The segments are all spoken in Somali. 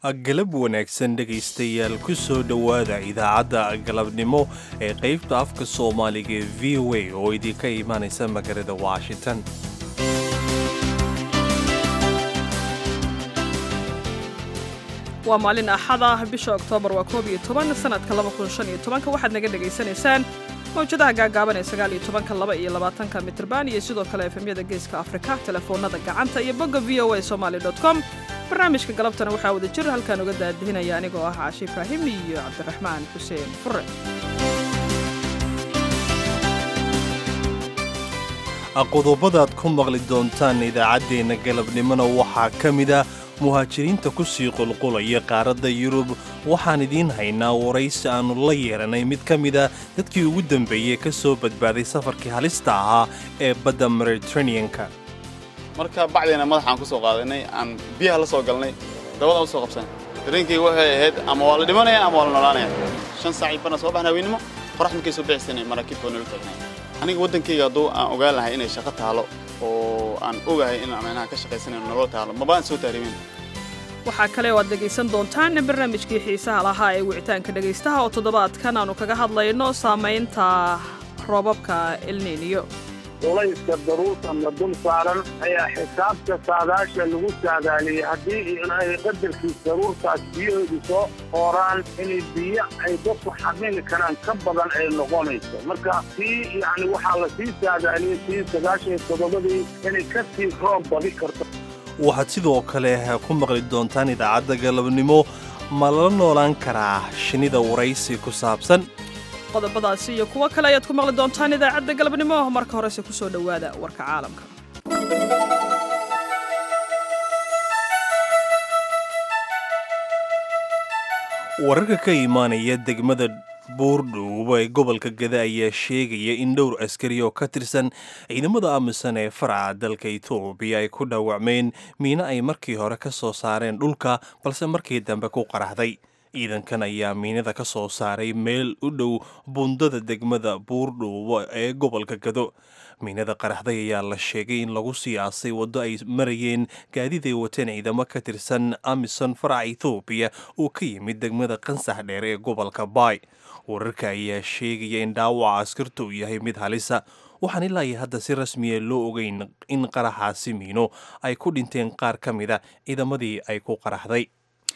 galab wanaagsan dhegaystayaal ku soo dhowaada idaacadda galabnimo ee qaybta afka soomaaliga ee v o a oo idinka imaanaysa magaalada washington waa maalin axad ah bisha oktoobar waa koob iyo toban sanadka laba kun shan iyo tobanka waxaad naga dhegaysanaysaan mawjadaha gaagaaban ee sagaal iyo tobanka laba iyo labaatanka mitrban iyo sidoo kale efemyada geeska afrika telefoonada gacanta iyo bogga v o a somaly com barnaamijka galabtana waxaa wada jir halkaan uga daadihinaya anigoo ah caashi ibraahim iyo cabdiraxmaan xuseen fure qodobadaad ku maqli doontaan idaacaddeenna galabnimona waxaa ka mida muhaajiriinta ku sii qulqulaya qaaradda yurub waxaan idiin haynaa waraysi aannu la yeeranay mid ka mida dadkii ugu dambeeyey ka soo badbaaday safarkii halista ahaa ee badda mediteraneanka marka bacdiina madaxaan ku soo qaadanay aan biyaha la soo galnay dabadaan u soo qabsanay dareenkayga waxay ahayd ama waa la dhimanaya ama waa la noolaanaya shan saacii barna soo baxna haweennimo qorax markay soo bixisana maraakiibka waa nala taagnay aniga waddankayga hadduu aan ogaan lahay inay shaqo taalo oo aan ogahay in micnaha ka shaqaysanayno nolol taalo mabaan soo taarimin waxaa kale oo aad dhegaysan doontaan barnaamijkii xiisaha lahaa ee wicitaanka dhegaystaha oo toddobaadkan aanu kaga hadlayno saamaynta roobabka elniiniyo culayska daruurtanla dul saaran ayaa xisaabta saadaasha lagu saadaaliyey haddii ilaahay qadarkiis daruurtaas biyahoodu soo hooraan inay biyo ay dadku xamili karaan ka badan ay noqonayso marka sii yacni waxaa la sii saadaaliyey sii sagaashan toddobadii inay ka sii roob badi karto waxaad sidoo kale ku maqli doontaan idaacadda galabnimo ma lala noolaan karaa shinnida waraysi ku saabsan qodobadaasi iyo kuwo kale ayaad ku maqli doontaan idaacadda galabnimo marka horese ku soo dhowaada warka caalamka wararka ka imaanaya degmada buurdhuuba ee gobolka gada ayaa sheegaya in dhowr askari oo ka tirsan ciidamada amisan ee faraca dalka etoobiya ay ku dhaawacmeen miino ay markii hore ka soo saareen dhulka balse markii dambe ku qaraxday ciidankan ayaa miinada ka soo saaray meel u dhow bundada degmada buurdhuubo ee gobolka gado miinada qaraxday ayaa la sheegay in lagu siyaasay waddo ay marayeen gaadiid ay wateen ciidamo ka tirsan amison faraca ethoobiya oo ka yimid degmada qansax dheer ee gobolka baay wararka ayaa sheegaya in dhaawaca askarta uu yahay mid halisa waxaan ilaa iyo hadda si rasmiya loo ogeyn in qaraxaasi miino ay ku dhinteen qaar ka mida ciidamadii ay ku qaraxday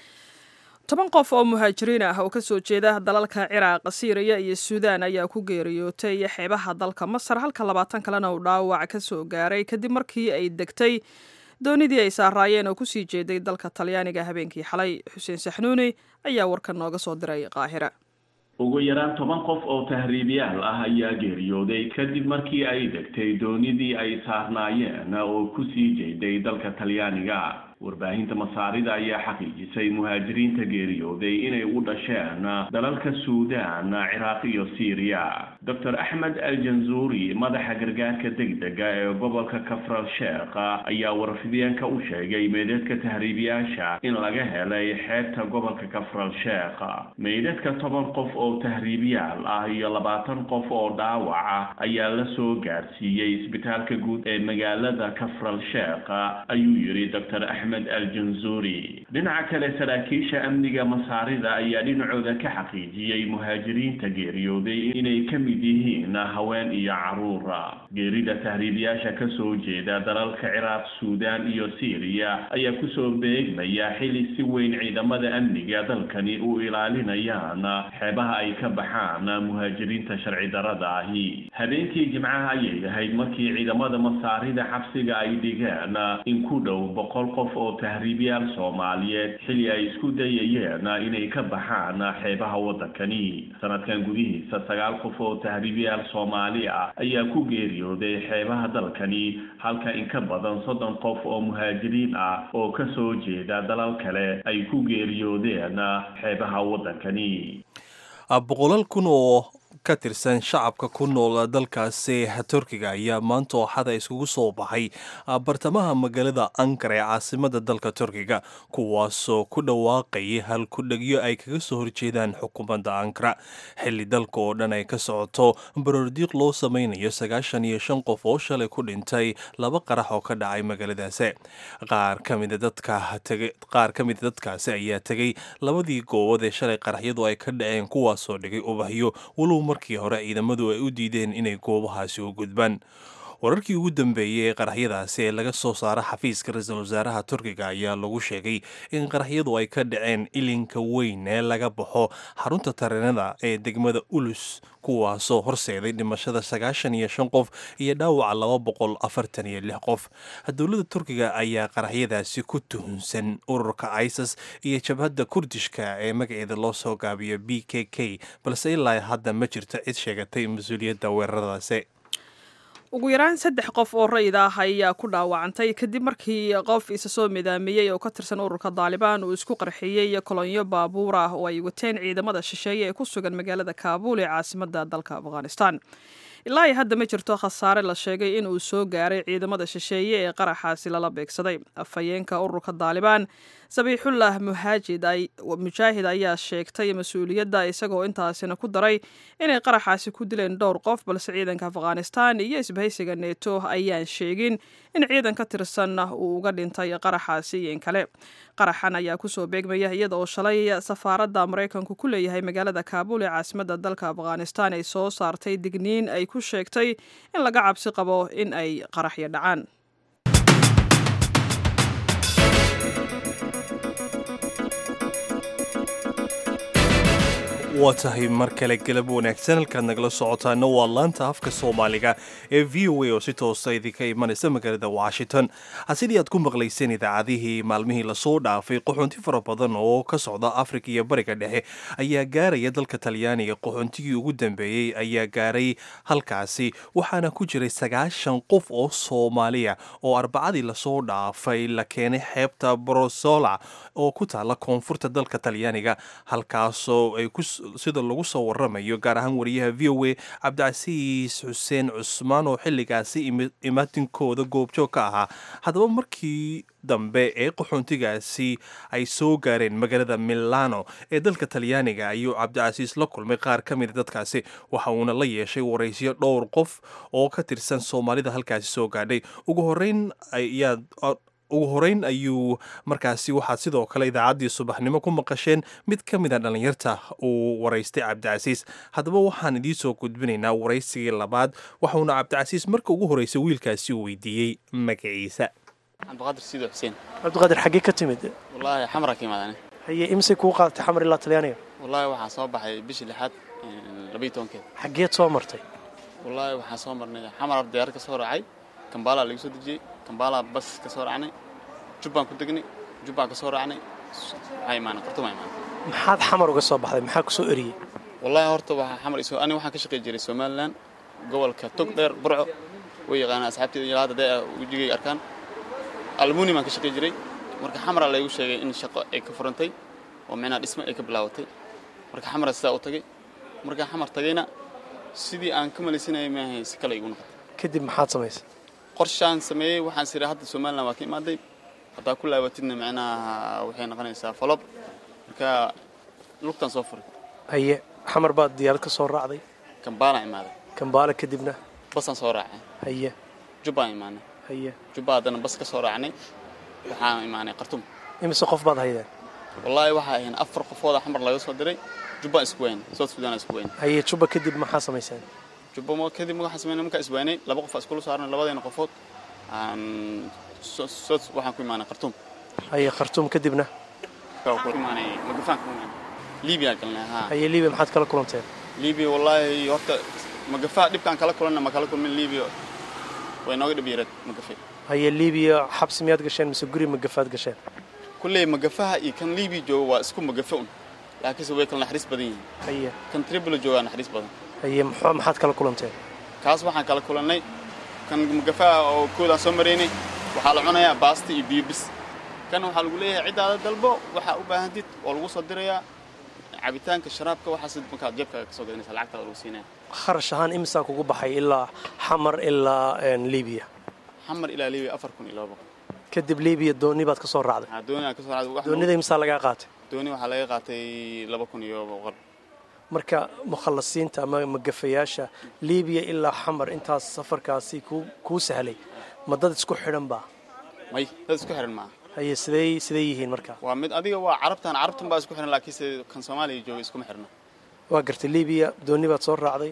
toban qof oo muhaajiriin ah oo ka soo jeeda dalalka ciraaq siiriya iyo suudaan ayaa ku geeriyootay xeebaha dalka masar halka labaatan kalena uu dhaawac ka soo gaaray kadib markii ay degtay doonidii ay saaraayeen oo kusii jeeday dalka talyaaniga habeenkii xalay xuseen saxnuuni ayaa warkan nooga soo diray qaahira ugu yaraan toban qof oo tahriibyaal ah ayaa geeriyooday kadib markii ay degtay doonidii ay saarnaayeen oo kusii jeeday dalka talyaaniga warbaahinta masaarida ayaa xaqiijisay muhaajiriinta geeriyooday inay u dhasheen dalalka suudaan ciraaq iyo siiriya doctor axmed aljanzuuri madaxa gargaarka degdega ee gobolka kafral sheekh ayaa warfideenka u sheegay meydadka tahriibiyaasha in laga helay xeebta gobolka kafral sheekh meydadka toban qof oo tahriibyaal ah iyo labaatan qof oo dhaawaca ayaa la soo gaarsiiyey isbitaalka guud ee magaalada kafral sheekh ayuu yidhi dr axmed aljanzuri dhinaca kale saraakiisha amniga masaarida ayaa dhinacooda ka xaqiijiyey muhaajiriinta geeriyooday inay ka mid yihiin haween iyo caruura geerida tahriibiyaasha ka soo jeeda dalalka ciraaq suudaan iyo siiriya ayaa kusoo beegmaya xili si weyn ciidamada amniga dalkani u ilaalinayaan xeebaha ay ka baxaan muhaajiriinta sharci darada ahi habeenkii jimcaha ayay ahayd markii ciidamada masaarida xabsiga ay dhigeen in ku dhow boqol qof oo tahriibyaal soomaaliyeed xili ay isku dayayeen inay ka baxaan xeebaha waddankani sanadkan gudihiisa sagaal qof oo tahriibyaal soomaali ah ayaa ku geeriyooday xeebaha dalkani halka in ka badan soddon qof oo muhaajiriin ah oo ka soo jeeda dalal kale ay ku geeriyoodeen xeebaha waddankani boqolal kun oo ka tirsan shacabka ku nool dalkaasi turkiga ayaa maanta ooxada iskugu soo baxay bartamaha magaalada ankara ee caasimada dalka turkiga kuwaasoo ku dhawaaqayay halkudhegyo ay kaga soo horjeedaan xukuumadda ankara xilli dalka oo dhan ay ka socoto baroordiiq loo sameynayo sagaashan iyo shan qof oo shalay ku dhintay laba qarax oo ka dhacay magaaladaasi qaar ka mida dadka qaar ka mida dadkaasi ayaa tegay labadii goobood ee shalay qaraxyadu ay ka dhaceen kuwaasoo dhigay ubahyo walow markii hore ciidamadu ay u diideen inay goobahaasi u gudbaan wararkii ugu dambeeyey ee qaraxyadaasi ee laga soo saara xafiiska ra-iisul wasaaraha turkiga ayaa lagu sheegay in qaraxyadu ay ka dhaceen ilinka weyn ee laga baxo xarunta tareenada ee degmada ulus kuwaasoo horseeday dhimashada sagaashan iyo shan qof iyo dhaawaca laba boqol afartan iyo lix qof dowladda turkiga ayaa qaraxyadaasi ku tuhunsan ururka isis iyo jabhadda kurdishka ee magaceeda loo soo gaabiyo b k k balse ilaa hadda ma jirto cid sheegatay mas-uuliyadda weeraradaasi ugu yaraan saddex qof oo rayid ah ayaa ku dhaawacantay kadib markii qof isa soo midaamiyey oo ka tirsan ururka daalibaan uu isku qarxiyey kolonyo baabuur ah oo ay wateen ciidamada shisheeye ee ku sugan magaalada kaabuul ee caasimada dalka afghanistan ilaa iyo hadda ma jirto khasaare la sheegay in uu soo gaaray ciidamada shisheeye ee qaraxaasi lala beegsaday afhayeenka ururka daalibaan sabiixullah muhaajid mujaahid ayaa sheegtay mas-uuliyadda isagoo intaasina ku daray inay qaraxaasi ku dileen dhowr qof balse ciidanka afghanistan iyo isbahaysiga neeto ayaan sheegin in ciidan ka tirsan uu uga dhintay qaraxaasi iyo in kale qaraxan ayaa kusoo beegmaya iyada oo shalay safaaradda maraykanku ku leeyahay magaalada kaabuul ee caasimada dalka afghanistan ay soo saartay digniin ay ku sheegtay in laga cabsi qabo in ay qaraxyo dhacaan waa tahay mar kale galab wanaagsan halkaad nagala socotaana waa laanta afka soomaaliga ee v o a oo si toosa idinka imanaysa magaalada washington sidii aad ku maqlayseen idaacadihii maalmihii lasoo dhaafay qaxoonti fara badan oo ka socda afrika iyo bariga dhexe ayaa gaaraya dalka talyaaniga qaxoontigii ugu dambeeyey ayaa gaaray halkaasi waxaana ku jiray sagaashan qof oo soomaaliya oo arbacadii lasoo dhaafay la keenay xeebta brosola oo ku taala koonfurta dalka talyaaniga halkaasoo ay sida lagu soo waramayo gaar ahaan wariyaha v o a cabdicasiis xuseen cusmaan oo xilligaasi imaatinkooda goobjoog ka ahaa haddaba markii dambe ee qaxoontigaasi ay soo gaareen magaalada milano ee dalka talyaaniga ayuu cabdicasiis la kulmay qaar ka mida dadkaasi waxa uuna la yeeshay waraysyo dhowr qof oo ka tirsan soomaalida halkaasi soo gaadhay ugu horeyn ayaa ugu horeyn ayuu markaasi waxaad sidoo kale idaacaddii subaxnimo ku maqasheen mid ka mid a dhallinyarta uu waraystay cabdicasiis haddaba waxaan idiin soo gudbinaynaa waraysigii labaad waxauna cabdicasiis marka ugu horreysay wiilkaasi uu weydiiyey magaciisa cabdiqaadir siido xuseen cabdiqaadir xaggee ka timid wallaahi xamra ka imaadane haye imisay kuu qaadatay xamar ilaa talyaaniga wallaahi waxaan soo baxay bishii lixaad labayo tobankeed xaggeed soo martay wallaahi waxaan soo marnay xamar diyaar ka soo raacay kambaalaa lagu soo dejiyey kambaalaa bas ka soo raacnay jubbaan ku degnay jubbaan ka soo raacnay waxaa imaanay qartumaa imaanay maxaad xamar uga soo baxday maxaa ku soo eriyey wallaahi horta waxaa xamar isoo aniga waxaan ka shaqayn jiray somaliland gobolka tog dheer burco way yaqaanaa asxaabteeda ilaa hadda dee wejigay arkaan almuni baan ka shaqayn jiray marka xamara laygu sheegay in shaqo ay ka furantay oo micnaha dhismo ay ka bilaabatay marka xamara sidaa u tagay markaan xamar tagayna sidii aan ka malaysanayay maahay si kale igu noqotay kadib maxaad samaysay qorshaan sameeyey waxaan siray hadda somaliland waa ka imaaday haddaa ku laabatidna micnaha waxay noqonaysaa falob marka lugtaan soo furay haye xamar baad diyaarad ka soo raacday kambaalaan imaaday kambaale kadibna basaan soo raacay haye jubbaan imaanay haye jubba haddana bas ka soo raacnay waxaan imaanay qartum imise qof baad haydeen wallaahi waxaa ahayn afar qofooda xamar laga soo diray jubbaan isku weyn south sudan isku weyn haye juba kadib maxaa samayseen jubba ma kadib waxaan sameynay markaan iswaynay laba qof iskula saarnay labadeena qofood aan south waxaan ku imaanay qartum haye khartuum kadibna ku imaanay magafaan ku imaanay libiya galnay haa haye libiya maxaad kala kulanteen libiya wallaahi horta magafaa dhibkaan kala kulanna ma kala kulmin libiya way nooga dhib yareed magafe haye libiya xabsi miyaad gasheen mise guri magafaad gasheen kulley magafaha iyo kan libiya jooga waa isku magafe un laakiinse way kala naxariis badan yihiin haye kan tribula joogaa naxariis badan haye muxuu maxaad kala kulanteen kaas waxaan kala kulannay kan magafaha oo koodaan soo maraynay waxaa la cunayaa baasta iyo biyo bis kan waxaa lagu leeyahay ciddaada dalbo waxaa u baahantid oo lagu soo dirayaa cabitaanka sharaabka waxaas markaad jeebkaaga ka soo gadanaysa lacagtaada lagu siinaya kharash ahaan imisaa kugu baxay ilaa xamar ilaa libiya xamar ilaa libiya afar kun iyo laba boqol kadib libiya dooni baad ka soo raacday waxaa dooni aan ka soo raacday wax doonida imisaa lagaa qaatay dooni waxaa laga qaatay laba kun iyo boqol marka mukhallasiinta ama magafayaasha libiya ilaa xamar intaas safarkaasi kuu kuu sahlay ma dad isku xidhan baa may dad isku xiran maaha haye sidey sidey yihiin marka waa mid adiga waa carabtan carabtan baa isku xiran laakiinse kan soomaaliya jooga iskuma xirna waa gartay libiya dooni baad soo raacday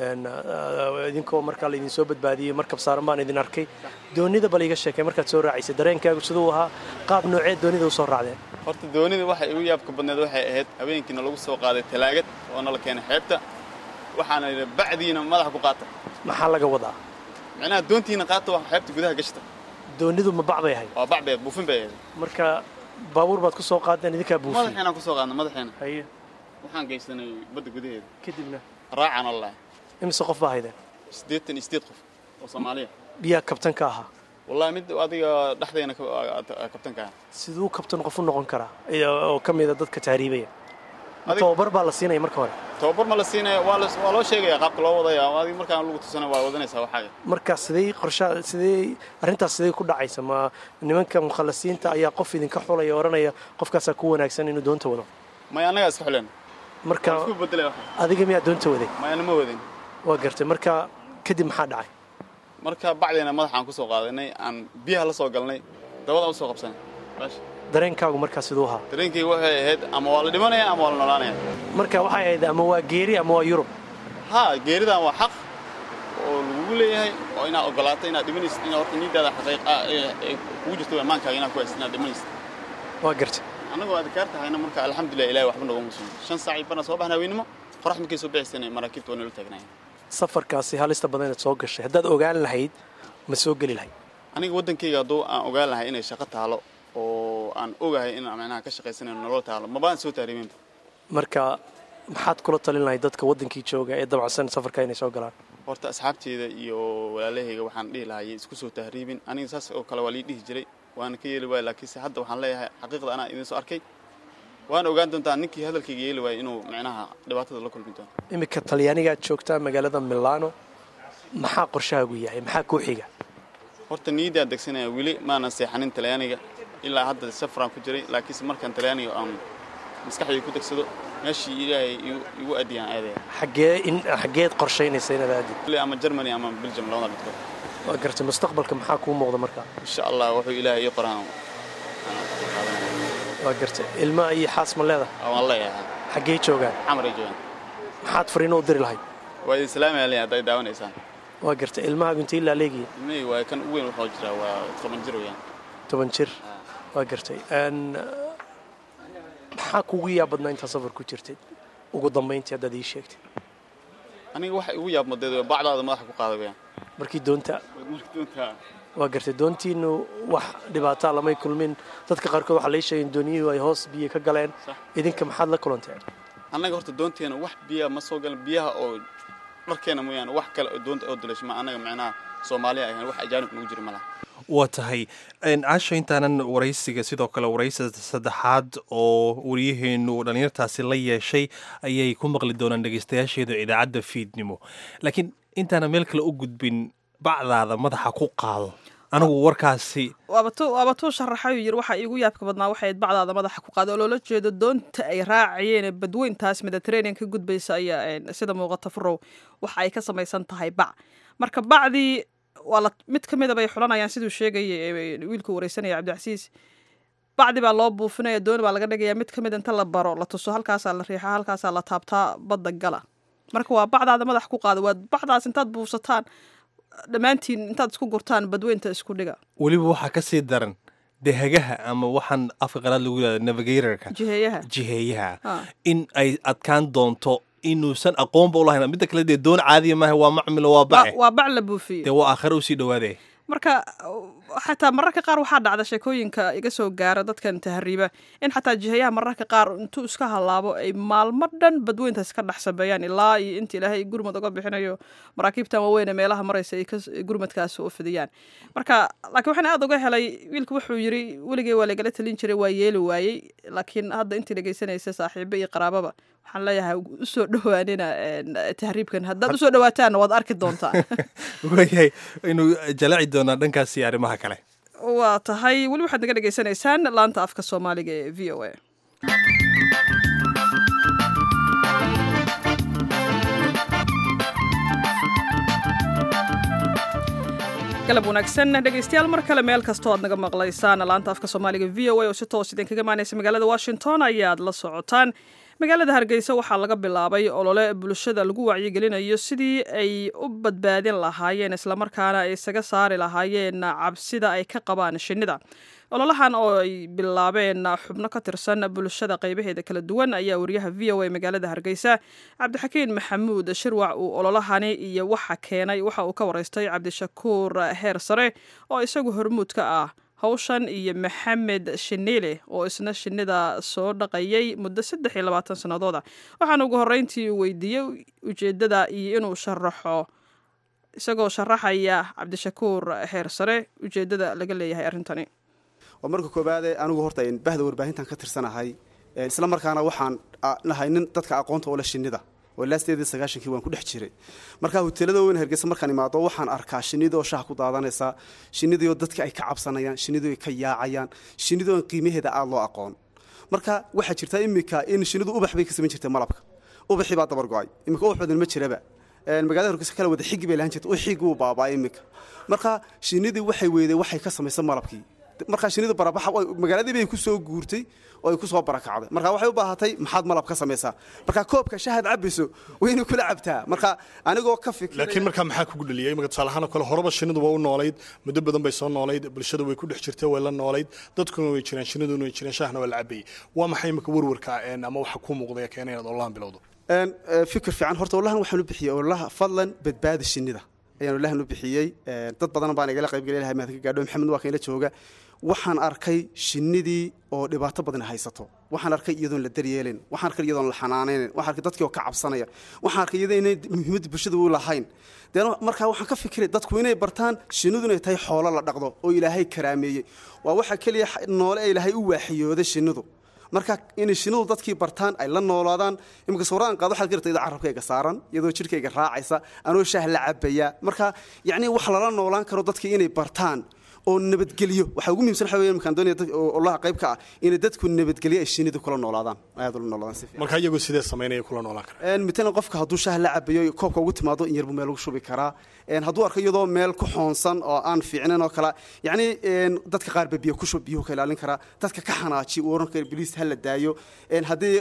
idinkoo markaa laydin soo badbaadiyey markab saaran baan idin arkay doonida bal iga sheekay markaad soo raacaysay dareenkaagu siduu ahaa qaab noocee doonida u soo raacdeen horta doonida waxay igu yaabka badneed waxay ahayd habeenkiina lagu soo qaaday talaagad oo nala keenay xeebta waxaana yidhi bacdiina madaxa ku qaata maxaa laga wadaa micnaha doontiina qaata waa xeebta gudaha gashta doonidu ma bac bay ahayd waa bac beed buufin bay ahayd marka baabuur baad ku soo qaadeen idinkaa buufiyey madaxiinaan ku soo qaadnay madaxiina haye waxaan geysanay badda gudaheeda kadibna raacaan wallahi imise qof baa haydeen siddeetan iyo siddeed qof oo soomaaliya biyaa kabtan ka ahaa wallahi mid adiga dhexdeena kabtanka ah siduu kabtan qof u noqon karaa oo ka mida dadka tahriibaya Adig- tababar baa la siinaya marka hore tababar ma la siinaya waa la- waa loo sheegaya qaabka loo wadaya adiga markaan lagu tusana waa wadanaysaa waxaaga marka sidee qorsha sidee arrintaas sidee ku dhacaysa ma nimanka mukhallasiinta ayaa qof idinka xulaya oo odhanaya qofkaasaa ku wanaagsan inuu doonta wado may annagaa iska xuleen marka waan isku bedelay waxa adiga miyaa doonta waday may anama wadin waa gartay marka kadib maxaa dhacay marka bacdeena madaxaan kusoo qaadanay aan biyaha la soo galnay dabadaan usoo qabsanay baash dareenkaagu markaa siduu ahaa dareenkayga waxay ahayd ama waa la dhimanaya ama waa la noolaanaya marka waxay ahayd ama waa geeri ama waa yurub haa geeridan waa xaq oo lagugu leeyahay oo inaad ogolaato inaad dhimanaysid inaad horta niidaada xaqiiq ah ee ee kugu jirto amaankaaga inaad ku haysid inaad dhimanaysid waa gartay annagoo adkaar tahayna marka alxamdulilah ilahi waxba noogama sugan shan saac iyo barna soo baxna haweennimo qorax markay soo bixisana maraakiibta waa nala taagnaayeen safarkaasi halista badan inaad soo gashay haddaad ogaan lahayd ma soo geli lahayd aniga waddankayga hadduu aan ogaan lahay inay shaqo taalo oo aan ogahay in macnaha ka shaqaysanayo nolol taalo mabaan soo taariiminba marka maxaad kula talin lahayd dadka waddankii jooga ee dabacsan safarka inay soo galaan horta asxaabteeda iyo walaalahayga waxaan dhihi lahaa yay isku soo tahriibin aniga saas oo kale waa lii dhihi jiray waana ka yeeli waaya laakiinse hadda waxaan leeyahay xaqiiqda anaa idin soo arkay waan ogaan doontaa ninkii hadalkayga yeeli waaya inuu macnaha dhibaatada la kulmi doono iminka talyaanigaad joogtaa magaalada milano maxaa qorshahaagu yahay maxaa kuu xiga horta niyaddaan degsanaya weli maanan seexanin talyaaniga ilaa hadda safaraan ku jiray laakiinse markaan talyaaniga aan maskaxdayda ku degsado meeshii ilaahay igu- igu aadiyaan aadaya xaggee in xaggeed qorshaynaysa inaad aadid Weli ama germany ama belgium labada midkood waa gartay mustaqbalka maxaa kuu muuqda markaa insha allah wuxuu ilaahay ii qoraan waa gartay ilma iyo xaas ma leedahay waan leeyahay xaggee joogaan xamar ay joogaan maxaad fariino u diri lahayd waa idin salaamaya leeyahay hadday daawanaysaan waa gartay ilmahaagu intay ilaa leegiya ilmahayga waa kan ugu weyn wuxuu jiraa waa toban jir weeyaan toban jir waa gartay Een, maxaa kugu yaab badnaa intaa safar ku jirtay ugu dambayntii haddaad ii sheegtay aniga waxa igu yaab madeed waa bacdaada madaxa ku qaada weeyaan markii doonta marka doonta waa gartay doontiinu wax dhibaataa lamay kulmin dadka qaarkood waxaa lai sheegay in dooniyuhu ay hoos biyo ka galeen Sax. idinka maxaad la kulanteen annaga horta doonteena wax biyaha ma soo galan biyaha oo dharkeena mooyaane wax kale oo doonta oo dilasho ma annaga macnaha soomaaliya ahayn wax ajaanib nagu jira ma laha waa tahay caasha intaanan waraysiga sidoo kale waraysiga saddexaad oo waryaheenu dhallinyartaasi la yeeshay ayay ku maqli doonaan dhegeystayaasheeda idaacadda fiidnimo laakiin intaanan meel kale u gudbin bacdaada madaxa ku qaado anigu warkaasi waaba tu waaba tuu sharaxayuu yiri waxa iigu yaabka badnaa waxay ahayd bacdaada madaxa ku qaada oo loola jeedo doonta ay raacayeen ee badweyntaas mediterranean ka gudbaysa ayaa een, sida muuqata furow waxa ay ka samaysan tahay bac marka bacdii waa la mid ka mida bay xulanayaan siduu sheegaya ee, wiilku wareysanaya cabdicasiis bacdi baa loo buufinaya dooni baa laga dhigaya mid ka mid inta la baro la tuso halkaasaa la riixaa halkaasaa la taabtaa badda gala marka waa bacdaada madax ku qaada waa bacdaas intaad buufsataan dhammaantiin intaad isku gurtaan badweynta isku dhiga weliba waxaa ka sii daran dehagaha ama waxaan afka qalaad lagu yihahdo navigatorka jiheeyaha jiheeyaha Ah. in ay adkaan doonto inuusan aqoonba u lahayn midda kale dee doon caadiya maaha waa macmilo waa bace waa bac la buufiyey dee waa aakhare usii dhawaadee marka xataa mararka qaar waxaa dhacda sheekooyinka iga soo gaara dadkan tahriiba in xataa jihayaha mararka qaar intuu iska halaabo ay maalmo dhan badweyntaas ka dhex sabeeyaan ilaa iyo inta ilaahay gurmad uga bixinayo maraakiibtan waaweyn ee meelaha maraysa ay kas- gurmadkaas u fidiyaan marka laakiin waxaan aad uga helay wiilku wuxuu yiri weligay waa lagala talin jiray waa yeeli waayey laakiin hadda intii dhegeysanaysa saaxiibo iyo qaraababa waxaan leeyahay usoo dhowaanina tahriibkan haddaad usoo dhawaataan waad arki doontaa waayahay aynu jalaci doonaa dhankaas iyo arrimaha kale waa tahay weli waxaad naga dhegaysanaysaan laanta afka soomaaliga ee v o a galab wanaagsan dhegaystayaal mar kale meel kastoo aad naga maqlaysaan laanta afka soomaaliga v o a oo si toos idinkaga imaanaysa magaalada washington ayaad la socotaan magaalada hargeysa waxaa laga bilaabay olole bulshada lagu wacyigelinayo sidii ay u badbaadin lahaayeen islamarkaana ay isaga saari lahaayeen cabsida ay ka qabaan shinnida ololahan oo ay bilaabeen xubno ka tirsan bulshada qaybaheeda kala duwan ayaa wariyaha v o a magaalada hargeysa cabdixakiin maxamuud shirwac uu ololahani iyo waxa keenay waxa uu ka waraystay cabdishakuur heer sare oo isagu hormuud ka ah hawshan iyo maxamed shiniile oo isna shinnida soo dhaqayay muddo saddex iyo labaatan sannadooda waxaana ugu horreyntii weydiiyey ujeeddada iyo inuu sharaxo isagoo sharaxaya cabdishakuur heer sare ujeeddada laga leeyahay arrintani waa marka koobaade anigu horta bahda warbaahintan ka tirsanahay isla markaana waxaan nahay nin dadka aqoonta oo leh shinnida oo laasteedii sagaashankii waan ku dhex jiray marka hoteelada weyn hargeysa markaan imaado waxaan arkaa shinnida oo shaha ku daadanaysa shinnidii oo dadka ay ka cabsanayaan shinnidii ay ka yaacayaan shinnidii oo qiimaheeda aada loo aqoon marka waxaa jirta iminka in shinnidu ubax bay ka samayn jirtay malabka ubaxii baa dabar go-ay iminka ubax badan ma jiraba magaalada hargeysa kala wada xigi bay lahan jirta uxigi uu baabaa iminka marka shinnidii waxay weydeen waxay ka samaysa malabkii markaa shinidu barabaxa magaaladii bay ku soo guurtay oo ay ku soo barakacday marka waxay u baahatay maxaad malab ka samaysaa marka koobka shahaad cabayso wayna kula cabtaa marka anigoo ka fikir laakiin markaa maxaa kugu dhaliyay imika tusaalahaan oo kale horeba shinidu waa u noolayd muddo badan bay soo noolayd bulshada way ku dhex jirtay way la noolayd dadkuna way jireen shiniduna way jireen shahna waa la cabayay waa maxay imika warwarka ama waxa ku muuqday keena inaad olahan bilowdo fikir fiican horta olahan waxaan u bixiyey olaha fadlan badbaadi shinida ayaan olahan u bixiyey dad badan baan igala qaybgelay lahay maad ka gaadho maxamed waa kaynla jooga waxaan arkay shinnidii oo dhibaato badan haysato waxaan arkay iyadoon la daryeelin waxaan arkay iyadoon la xanaanaynin waxaan arkay dadkii oo ka cabsanaya waxaan arkay iyadoo inay muhiimadda bulshada u lahayn deen markaa waxaan ka fikiray dadku inay bartaan shinnidu inay tahay xoolo la dhaqdo oo ilaahay karaameeyey waa waxa keliya noole ee ilaahay u waaxiyooday shinnidu marka inay shinnidu dadkii bartaan ay la noolaadaan iminka sawiraan qaad waxaad garta iyadoo carabkayga saaran iyadoo jidhkayga raacaysa anoo shaah la cabaya marka yacni wax lala noolaan karo dadkii inay bartaan oo nabadgelyo waxaa ugu muhimsan waxa weeye markaan doonaya olaha qayb ka ah inay dadku nabadgelyo ay shinnidu kula noolaadaan aad ula noolaadaan si fiican marka iyagoo sidee samaynaya kula noolaan kara een mitalan qofka hadduu shaah la cabayo koobka ugu timaado in yarbu meel ugu shubi karaa een hadduu arko iyadoo meel ku xoonsan oo aan fiicnayn oo kale yacni een dadka qaar ba biyo ku shub biyuhu ka ilaalin karaa dadka ka xanaaji uu oran kara biliis ha la daayo een haddii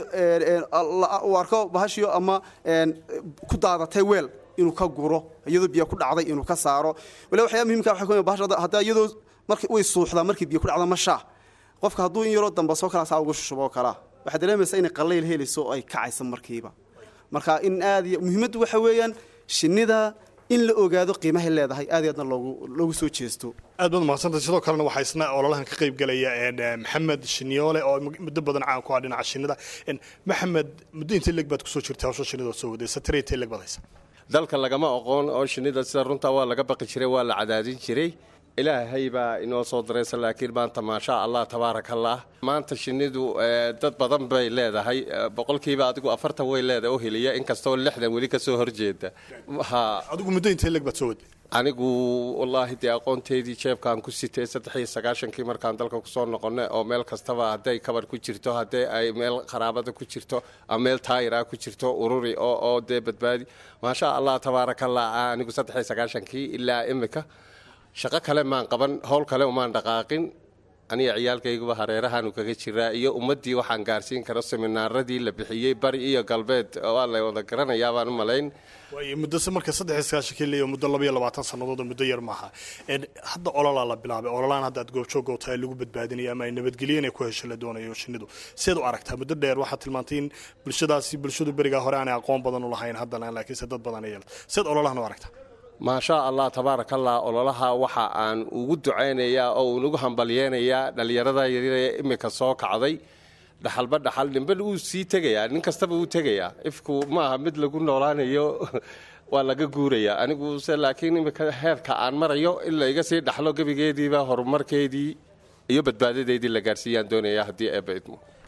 uu arko bahashiyo ama een ku daadatay weel inuu ka guro iyadoo biyo ku dhacday inuu ka saaro wala waxyaa muhiimka waxa ku bahasha hadda iyadoo markii way suuxdaa markii biyo ku dhacda ma shaa qofka hadduu in yaroo damba soo kala saa uga shushubo kala waxaad dareemaysaa inay qallayl helayso oo ay kacayso markiiba marka in aad iyo muhiimaddu waxa weeyaan shinnida in la ogaado qiimahay leedahay aad iyo aadna loogu loogu soo jeesto aad baad mahadsantahay sidoo kalena waxaa isna ololahan ka qayb galaya maxamed shinyoole oo muddo badan caan ku ah dhinaca shinnida maxamed muddo intee leg baad kusoo jirtay hawsha shinnida oo soo waday satire intee leg baad haysa dalka lagama aqoon oo shinnida sida runta waa laga baqi jiray waa la cadaadin jiray ilaahay baa inoo soo daraysa laakiin maanta maasha allah tabaarak allah maanta shinnidu dad badan bay leedahay boqolkiiba adigu afartan way leedahay oo heliya inkastoo lixdan weli ka soo horjeeda adigu muddo intee leg baad soo waday anigu wallaahi dee aqoonteydii jeebkaan ku sitay saddex iyo sagaashankii markaan dalka kusoo noqonay oo meel kastaba hadday kabar ku jirto haddii ay meel qaraabada ku jirto ama meel taayira ku jirto ururi oo oo dee badbaadi maasha allah tabaarakallah anigu saddex iyo sagaashankii ilaa imika shaqo kale maan qaban howl kale umaan dhaqaaqin aniga ciyaalkayguba hareerahaanu kaga jiraa iyo ummaddii waxaan gaarsiin karo seminaaradii la bixiyey bari iyo galbeed waa la wada garanayaa baan u malayn waayo muddo marka saddex iyo sagaashankii leeyo muddo laba iyo labaatan sannadood oo muddo yar maaha hadda ololaa la bilaabay ololaan hadda aad goobjoog oo tahay lagu badbaadinaya ama ay nabadgelyo inay ku hesho la doonayo shinnidu seed u aragtaa muddo dheer waxaad tilmaantay in bulshadaasi bulshadu berigaa hore aanay aqoon badan u lahayn haddana laakiinse dad badan ay yeelto seed ololahan u aragtaa maasha allah tabaarakallah ololaha waxa aan ugu ducaynayaa oo unagu hambalyeynayaa dhallinyarada yaryar ee imika soo kacday dhaxalba dhaxal ninba wuu sii tegayaa nin kastaba wuu tegayaa ifku maaha mid lagu noolaanayo waa laga guurayaa anigu se laakiin imika heerka aan marayo in la iga sii dhaxlo gebigeediiba horumarkeedii iyo badbaadadeydii la gaarsiiyaan doonaya haddii eeba idmo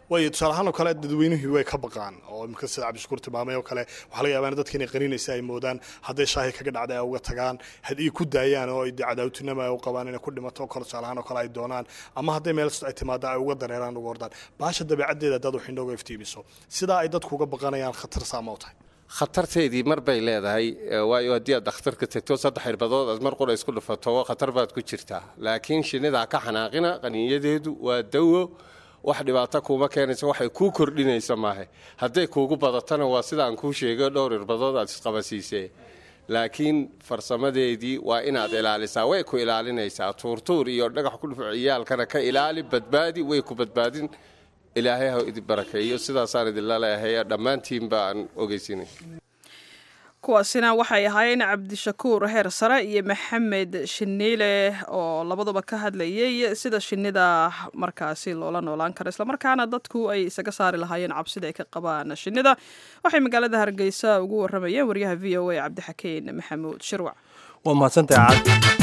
waayo tusaale ahaan oo kale dadweynuhii way ka baqaan oo imika sida cabdishakuur tilmaamay oo kale waxaa laga yaabaa in dadka inay qaninaysa ay moodaan hadday shaahi kaga dhacday ay uga tagaan haddii ku daayaan oo ay dee cadaawtinimo ay u qabaan inay ku dhimato oo kale tusaale ahaan oo kale ay doonaan ama hadday meel ay timaada ay uga dareeraan uga ordaan baasha dabeecaddeeda haddaad wax inooga iftiimiso sidaa ay dadku uga baqanayaan khatar saama u tahay khatarteedii mar bay leedahay eh, waayo haddii aad dhakhtarka tagto saddex xirbadood aad mar qura isku dhufato khatar baad ku jirtaa laakiin shinnidaa ka xanaaqina qaniinyadeedu waa dawo wax dhibaato kuuma keenaysa waxay kuu kordhinaysa maahe hadday kuugu badatana waa sidaan kuu sheegay dhowr irbadood aad isqabasiisee laakiin farsamadeedii waa inaad ilaalisaa way ku ilaalinaysaa tuurtuur iyo dhagax ku dhufuc ciyaalkana ka ilaali badbaadi way ku badbaadin ilaahay ha idin barakeeyo sidaasaan idinla leeyahay dhammaantiin baan ogeysinay kuwaasina waxay ahaayeen cabdishakuur heer sare iyo maxamed shiniile oo labaduba ka hadlayay sida shinnida markaasi loola noolaan karo islamarkaana dadku ay isaga saari lahaayeen cabsida ay ka qabaan shinnida waxay magaalada hargeysa ugu waramayeen waryaha v o a cabdixakeen maxamuud shirwac waa mahadsantahay cad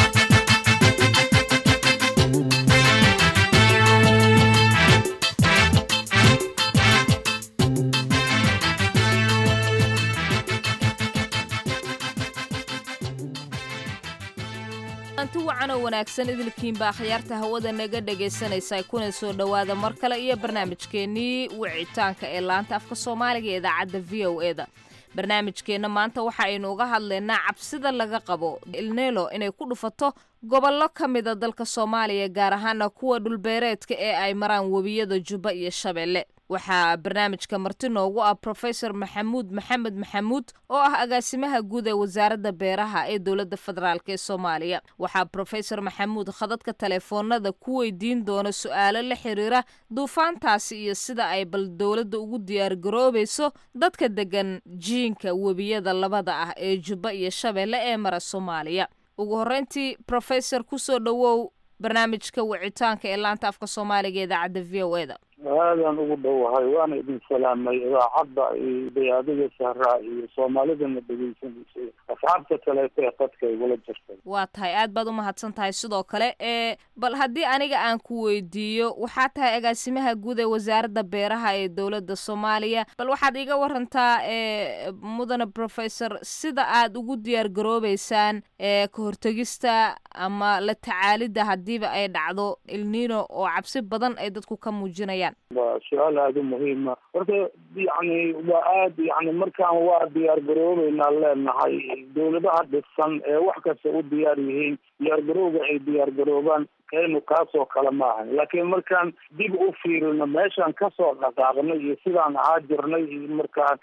anti wacan oo wanaagsan idilkiinbaa akhyaarta hawada naga dhegaysanaysa kuna soo dhowaada mar kale iyo barnaamijkeennii wicitaanka ee laanta afka soomaaliga ee idaacadda v o e da barnaamijkeenna maanta waxa aynu uga hadlaynaa cabsida laga qabo ilnelo inay ku dhufato gobollo ka mida dalka soomaaliya gaar ahaana kuwa dhulbeereedka ee ay maraan webiyada jubba iyo shabeelle waxaa barnaamijka marti noogu ah profesor maxamuud maxamed maxamuud oo ah agaasimaha guud ee wasaaradda beeraha ee dowladda federaalk ee soomaaliya waxaa profesor maxamuud khadadka taleefoonada ku weydiin doona su-aalo la xiriira duufaantaasi iyo sida ay bal dowladda ugu diyaargaroobayso dadka degan jiinka webiyada labada ah ee jubba iyo shabeelle ee mara soomaaliya ugu horreyntii profesor kusoo dhowow barnaamijka wicitaanka ee laanta afka soomaaliga ee idaacadda v o e da aadaan ugu dhowahay waana idin salaamay idaacadda iyo dayaadiga sahraa iyo soomaalidana dhegaysanaysay asxaabta kaleeto ee qadka igula jirtay waa tahay aad baad u mahadsan tahay sidoo kale ee bal haddii aniga aan ku weydiiyo waxaa tahay agaasimaha guud ee wasaaradda beeraha ee dowladda soomaaliya bal waxaad iga warantaa ee mudane professor sida aad ugu diyaar garoobeysaan ee ka hortegista ama la tacaalidda haddiiba ay dhacdo ilnino oo cabsi badan ay dadku ka muujinayaan waa su-aal aada u muhiima horta yani waa aad yani markaan waa diyaar garoobeynaa leenahay dowladaha dhisan ee wax kasta u diyaar yihiin diyaar garowga ay diyaar garoobaan kaynu kaasoo kale ma ahan laakiin markaan dib u fiirino meeshaan kasoo dhaqaaqnay iyo sidaan ahaa jirnay iyo markaan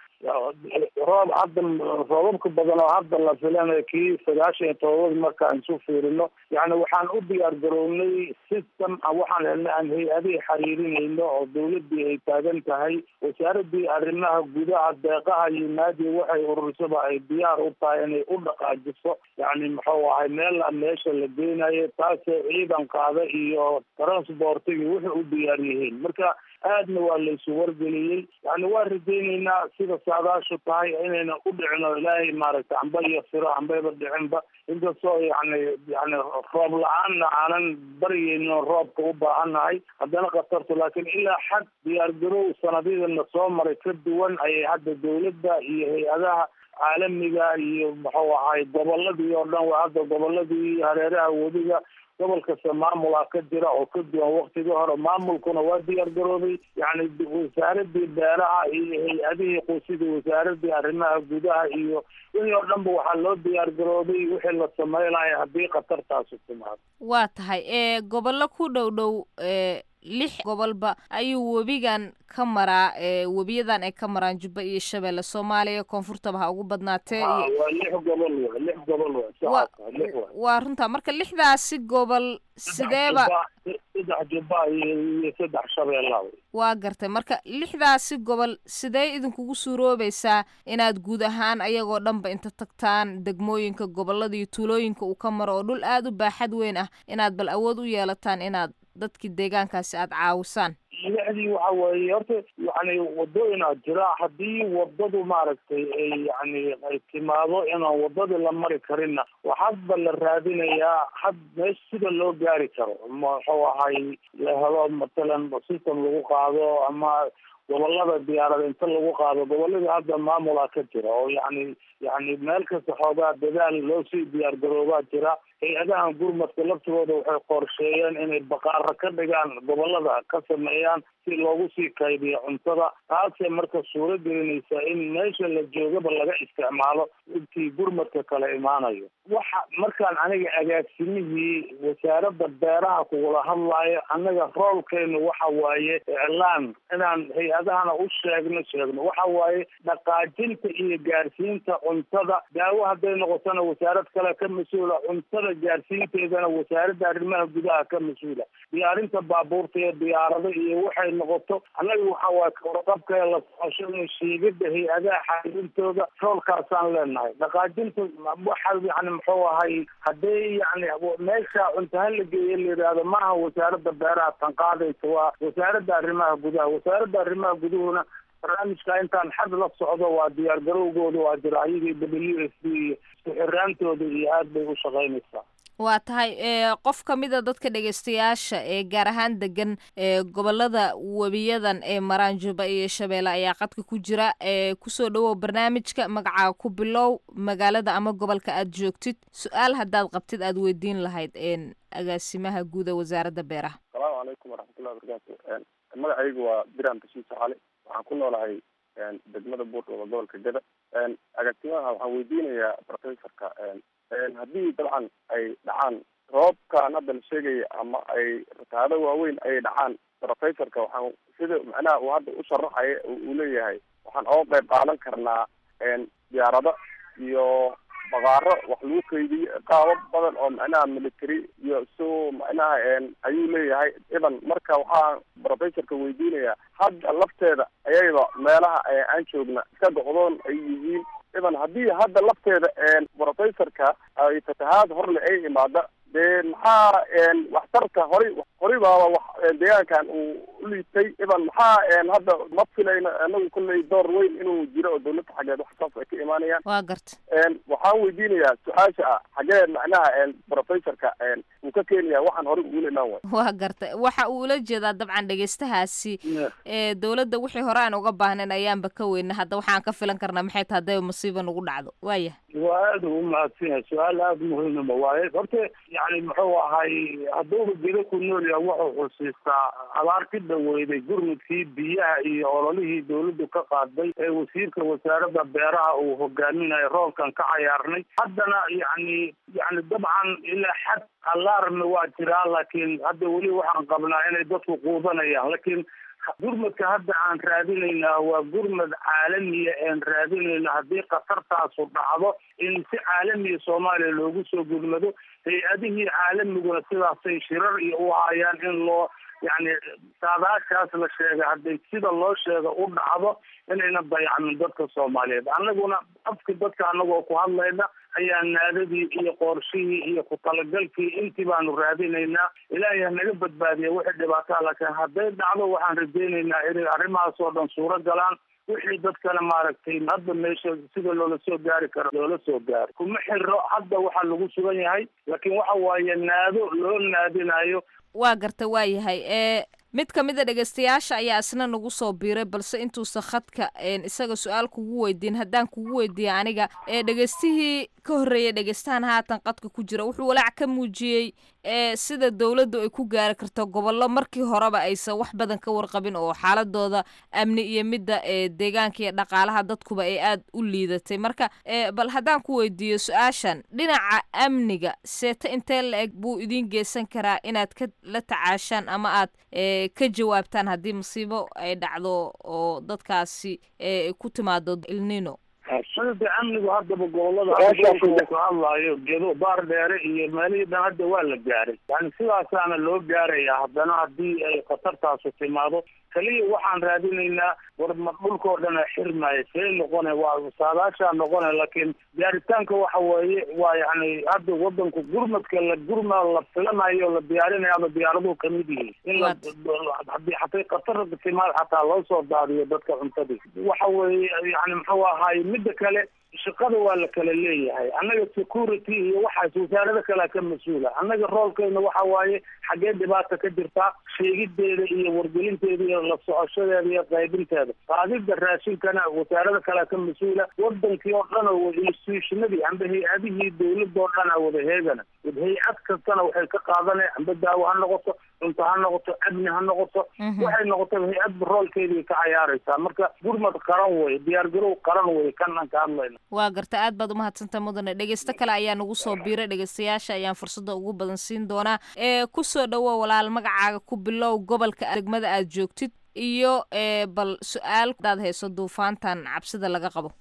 roob hadda roobabka badan oo hadda la filanayo kii sagaashan iyo todobad markaan isu fiirino yani waxaan u diyaar garownay system waxaan helnay aan hay-adihii xiriirinayno oo dawladii ay taagan tahay wasaaradii arrimaha gudaha deeqaha iyo naadiga waxay ururisaba ay diyaar u tahay inay u dhaqaajiso yani muxuu ahay meel meesha la geynayo taasoo ciidan qaada iyo transportigi wuxuu u diyaar yihiin marka aadna waa laysu wargeliyey yani waa rajaynaynaa sida saadaashu tahay inayna u dhicino ilaahay maaragtay amba iyo firo ambayba dhicinba inkastoo yani yani roob la-aanna aanan baryayno roobka u baahannahay haddana khatartu laakiin ilaa xad diyaar garow sanadyadana soo maray ka duwan ayay hadda dawladda iyo hay-adaha caalamiga iyo muxuu ahay goboladii oo dhan waa hadda goboladii hareeraha wediga gobol kasta maamulaa ka jira oo ka duwan waktigii hore maamulkuna waa diyaar garoobay yani wasaaradii beeraha iyo hay-adihii qusidii wasaaradii arrimaha gudaha iyo wixii oo dhanba waxaa loo diyaar garoobay wixii la sameynaya haddii khatartaasi timaado waa tahay ee gobollo ku dhow dhow ee lix gobolba ayuu webigan ka maraa ee webiyadan ay ka maraan jubba iyo shabeelle soomaaliya koonfurtaba ha ugu badnaatee waa lix gobol wa lix gobol wa saxaasa lix wa waa runtaa marka lixdaasi gobol sideeba saddex jubba iyo saddex shabeella waa gartay marka lixdaasi gobol sidee idinkugu suuroobaysaa inaad guud ahaan ayagoo dhanba inta tagtaan degmooyinka gobolada iyo tuulooyinka uu ka maro oo dhul aada u baaxad weyn ah inaad bal awood u yeelataan inaad dadkii deegaankaasi aad caawisaan lixdii waxa weeye horta yani wadooyinaa jira haddii wadadu maaragtay ay yani ay timaado inaan wadadii la mari karinna waxaadba la raadinayaa had meesha sida loo gaari karo muxuu ahay la helo matalan system lagu qaado ama gobolada diyaarada inta lagu qaado goboladii hadda maamulaa ka jira oo yani yani meel kasta xoogaa dadaal loo sii diyaar garoobaa jira hay-adahan gurmadka laftigooda waxay qorsheeyeen inay baqaaro ka dhigaan gobolada ka sameeyaan si loogu sii kaydiyo cuntada taasee marka suuro gelinaysa in meesha la joogaba laga isticmaalo intii gurmadka kala imaanayo waxa markaan aniga agaasimihii wasaaradda beeraha kugula hadlaayo annaga roolkeenu waxa waaye iclaan inaan hay-adahana u sheegno sheegno waxa waaye dhaqaajinta iyo gaarsiinta cuntada daawo hadday noqotona wasaarad kale ka mas-uula cuntada gaarsiinteedana wasaaradda arrimaha gudaha ka mas-uula diyaarinta baabuurta iyo diyaarado iyo waxay noqoto annaga waxa waaye kawarqabka la socoshada shiigada hay-adaha xaalintooda roolkaasaan leenahay dhaqaajinta waxa yani muxuu ahay hadday yani meesha cuntaha la geeya la yidhaahdo maaha wasaaradda beeraha tan qaadaysa waa wasaaradda arrimaha gudaha wasaaradda arrimaha guduhuna barnaamijka intaan xad la socdo waa diyaar garowgooda waa jira ayagii w s d iyo isku xiraantooda iyo aad bay u shaqaynaysaa waa tahay qof ka mida dadka dhegaystayaasha ee gaar ahaan degan ee gobolada webiyadan ee maraanjuba iyo shabeelle ayaa qadka ku jira ee kusoo dhawow barnaamijka magacaa ku bilow magaalada ama gobolka aad joogtid su-aal haddaad qabtid aad weydiin lahayd agaasimaha guuda wasaaradda beeraha asalaamu calaykum waraxmatullahi wabarakaatu magacaygu waa biram bashiir saxaali waxaan ku noolahay degmada buurdhooba gobolka gada agaasimaha waxaan weydiinayaa professorka haddii dabcan ay dhacaan roobkan hadda la sheegaya ama ay rataado waaweyn ay dhacaan professorka waxaan sida macnaha uu hadda u sharaxaya uu leeyahay waxaan oga qayb qaadan karnaa diyaarado iyo baqaaro wax lagu kaydiyo qaabo badan oo macnaha military iyo so macnaha ayuu leeyahay idan marka waxaa professorka weydiinayaa hadda lafteeda ayayba meelaha aan joogna iska goqdoon ay yihiin idan haddii hadda lafteeda professorka ay fatahaad horle ay imaada dee maxaa waxtarka horay horay baaba wax deegaankan uu uliitay idan maxaa hadda ma filayno anagu kolley door weyn inuu jiro oo dawladda xaggeed wax saas ay ka imaanayaan waa garta waxaan weydiinayaa su-aasha ah xagee macnaha professorka uu ka keenaya waxaan horay ugula imaan waay waa garta waxa uu ula jeedaa dabcan dhegaystahaasi ee dawladda wixii hore aan uga baahnayn ayaanba ka weyna hadda waxaan ka filan karnaa maxay tahay hadday masiiba nagu dhacdo waaya waa aada ugu mahadsan yahay su-aal aada muhiimama waaye horta yani muxuu ahay hadduuba gedo ku nool yahay wuxuu xusiistaa abaar ka dhaweyday gurmudkii biyaha iyo ololihii dawladdu ka qaaday ee wasiirka wasaaradda beeraha uu hogaaminayo roolkan ka cayaarnay haddana yani yani dabcan ilaa xad alarmi waa jiraa laakiin hadda weli waxaan qabnaa inay dadku quudanayaan laakiin gurmadka hadda aan raadinaynaa waa gurmad caalamiya aan raadinayna haddii khatartaasu dhacdo in si caalamiya soomaaliya loogu soo gurmado hay-adihii caalamiguna sidaasay shirar iyo u hayaan in loo yani saadaashaas la sheegay hadday sida loo sheega u dhacdo inayna dayacmin dadka soomaaliyeed annaguna afki dadka anagoo ku hadlayna ayaa naadadii iyo qoorshihii iyo ku talagalkii intii baanu raadinaynaa ilaahay ha naga badbaadiya wixii dhibaataa laakiin hadday dhacdo waxaan rajaynaynaa inay arrimahaas oo dhan suuro galaan wixii dadkana maaragtay hadda meesha sida loola soo gaari karo loola soo gaaro kuma xiro hadda waxaa lagu sugan yahay laakiin waxa waaye naado loo naadinayo waa garta waa yahay ee mid ka mid a dhegaystayaasha ayaa isna nagu soo biiray balse intuusan khadka isaga su-aal kugu weydiin haddaan kugu weydiiya aniga ee dhegaystihii ka horreeyay dhegaystahan haatan qadka ku jira wuxuu walaac ka muujiyey ee sida dowladdu ay ku gaari karto gobollo markii horeba aysan wax badan ka warqabin oo xaaladooda amni iyo midda ee deegaanka iyo dhaqaalaha dadkuba ay aad u liidatay marka bal haddaan ku weydiiyo su-aashan dhinaca amniga seeta intee la eg buu idiin geysan karaa inaad ka la tacaashaan ama aad ka jawaabtaan haddii masiibo ay dhacdo oo dadkaasi ku timaado ilnino sida amnigu haddaba gobolada hadda uu ka hadlaayo gedo baar dheere iyo meelihii dhan hadda waa la gaaray yani sidaasaana loo gaaraya haddana haddii ay khatartaasu timaado kaliya waxaan raadinaynaa war ma dhulkao dhana xirmaayo see noqone waa saadaashaa noqone laakiin gaaritaanka waxa weeye waa yani hadda wadanku gurmadka la gurma la filanayo la diyaarinayo ama diyaaraduhu kamid yihiin in la haddii hatay khatar timaad xataa loo soo daadiyo dadka cuntadii waxa weeye yani muxuu ahaay midda kale shaqada waa la kala leeyahay annaga security iyo waxaas wasaarado kalea ka mas-uula annaga roolkeyna waxa waaye xaggee dhibaata ka jirtaa sheegideeda iyo wargelinteeda iyo la socoshadeeda iyo qaybinteeda qaadida raashinkana wasaarada kalea ka mas-uula wadankii oo dhan oo institutionadii amba hay-adihii dawladda oo dhan a wada heegana hay-ad kastana waxay ka qaadanaya amba daawo ha noqoto cunto ha noqoto amni ha noqoto waxay noqotaba hay-adba roolkeedii ka cayaaraysaa marka gurmad qaran wey diyaargarow qaran wey kan aan ka hadlayna waa garta aad baad umahadsantaa mudane dhegeysto kale ayaa nagu soo biiray dhegeystayaasha ayaan fursadda ugu badan siin doonaa ee kusoo dhawo walaal magacaaga ku bilow gobolka degmada aad joogtid iyo bal su-aal hadaad hayso duufaantan cabsida laga qabo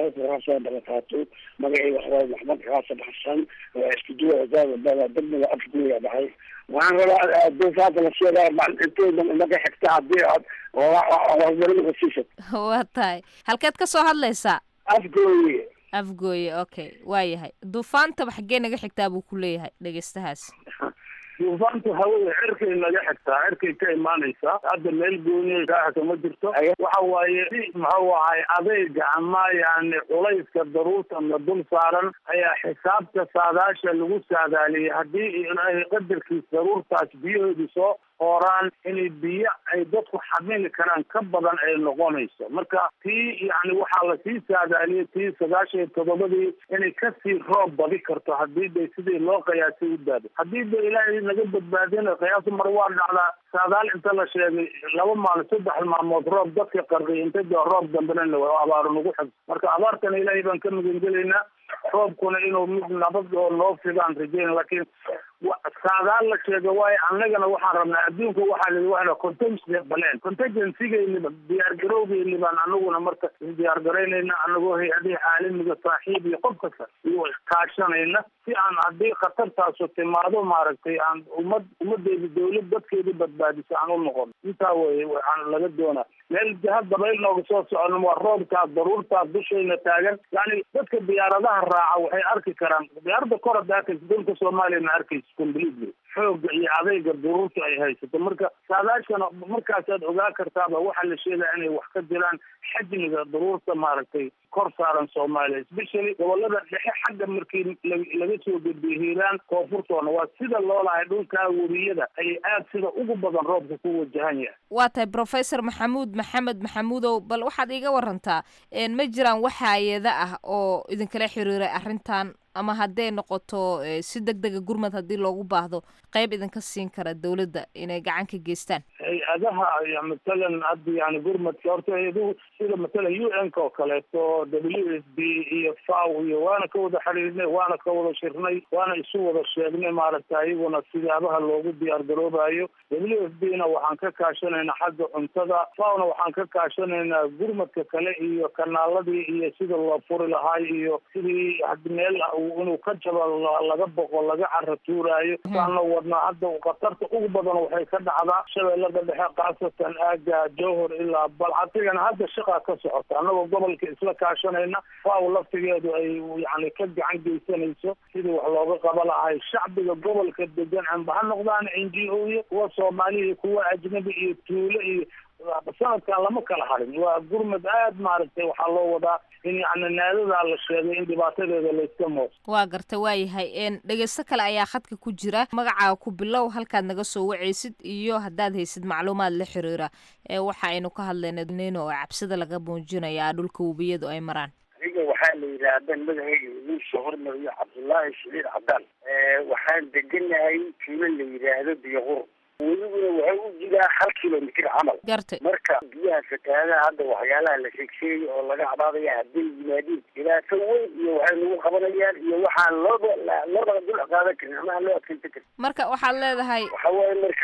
soo dhalataatu magacii waxaa maxmed xaasan xasan waa isku duwa wasaarada degmada afguya dhahay waxaan rabaa duufaanta la sheegaa intooda naga xigta hadii aad horumarin siisad waa tahay halkeed ka soo hadlaysaa afgooye afgooye okay waa yahay duufaantaba xaggee naga xigtaa buu ku leeyahay dhegeystahaas duufaantu hawada cirkay naga xigtaa cirkay ka imaanaysaa hadda meel gooniya kaaxka ma jirto waxa waaye si muxuu ahay adeyga ama yani culayska daruurta la dul saaran ayaa xisaabta saadaasha lagu saadaaliyay haddii ay qadarkiis daruurtaas biyahoodu soo hooraan inay biyo ay dadku xamili karaan ka badan ay noqonayso marka tii yani waxaa lasii saadaaliyay tii sagaashan iyo toddobadii inay kasii roob badi karto haddii bay sidii loo qiyaasay u daado haddii ba ilaahay naga badbaadina qiyaasu mar waa dhacdaa saadaal inta la sheegay laba maalin saddex maalmood roob dadka qarqiy inta dee roob dambena abaaro nagu xig marka abaartana ilaahay baan ka magangelaynaa roobkuna inuu mid nabad oo noo fidaan rajeyn laakiin saadaal la sheega waayo annagana waxaan rabnaa adduunka waxaa lii waa contingency baleen contingencygeynaba diyaargarowgeyni baan anaguna marka isdiyaargaraynayna anagoo hay-adihi caalamiga saaxiib iyo qof kasta iyo kaashanayna si aan haddii khatartaasu timaado maaragtay aan ummad ummadeedi dawlad dadkeedi badbaadiso aan u noqon intaa weye waxaan laga doonaa meel jihad dabayl nooga soo socono waa roobkaa daruurtaa dushayna taagan yani dadka diyaaradaha raaca waxay arki karaan diyaarada kor hadda arkaysa dalka soomaaliya ma arkaysa completely xooga iyo adayga duruurta ay haysato marka saadaashana markaasaad ogaa kartaaba waxaa la sheegaya inay wax ka jiraan xajmiga duruurta maaragtay kor saaran soomaaliya especially gobolada dhexe xagga markii laga soo gudbiyo hiiraan koonfurtoona waa sida loo lahay dhulkaa weriyada ayay aad sida ugu badan roobka ku wajahan yahay waa tahay professor maxamuud maxamed maxamuudow bal waxaad iiga warantaa ma jiraan wax hay-ada ah oo idinkala xiriiray arrintan ama hadday noqoto si deg dega gurmad haddii loogu baahdo qayb idinka siin kara dawladda inay gacan ka geystaan hay-adaha matalan hadda yani gurmadka horta hay-aduhu sida matalan u n ka oo kaleeto w s b iyo faw iyo waana ka wada xiriirnay waana ka wada shirnay waana isu wada sheegnay maaragta iyaguna sidaabaha loogu diyaar garoobayo w s b na waxaan ka kaashanaynaa xagga cuntada fawna waxaan ka kaashanaynaa gurmadka kale iyo kanaaladii iyo sida loo furi lahaay iyo sidii meel inuu ka jabo laga boqo laga cara tuuraayo saana wadnaa hadda khatarta ugu badan waxay ka dhacdaa shabeellada dhexe khaasatan aaga jowhor ilaa balcatigana hadda shaqaa ka socota annagoo gobolka isla kaashanayna faaw laftigeedu ay yani ka gacan geysanayso sidii wax looga qaba lahay shacbiga gobolka degan amba ha noqdaan n g o iyo kuwa soomaaliya iyo kuwa ajnabi iyo tuulo iyo sanadkan lama kala harin waa gurmad aad maaragtay waxaa loo wadaa in yani naadadaa la sheegay in dhibaatadeeda layska mooso waa garta waayahay dhegeysto kale ayaa khadka ku jira magacaaga ku bilow halkaad naga soo wacaysid iyo haddaad haysid macluumaad la xiriira waxa aynu ka hadlayna nino oo cabsida laga muujinayaa dhulka webiyadu ay maraan aniga waxaa la yidhaahda magacayga idiin soo hormariyo cabdullaahi shaliil cabdaan waxaan deganahay tuulo la yidhaahdo biyoqur weliguna waxay u jiraa hal kilomitr camal gartay marka biyaha fatahaadaha hadda waxyaalaha la sheegsheegay oo laga cabaadaya hadday yimaadiin dhibaato weyn iyo waxay nagu qabanayaan iyo waxaan looba looba dul qaadan karin ama aan loo adkeysan karin marka waxaad leedahay waxa waaye marka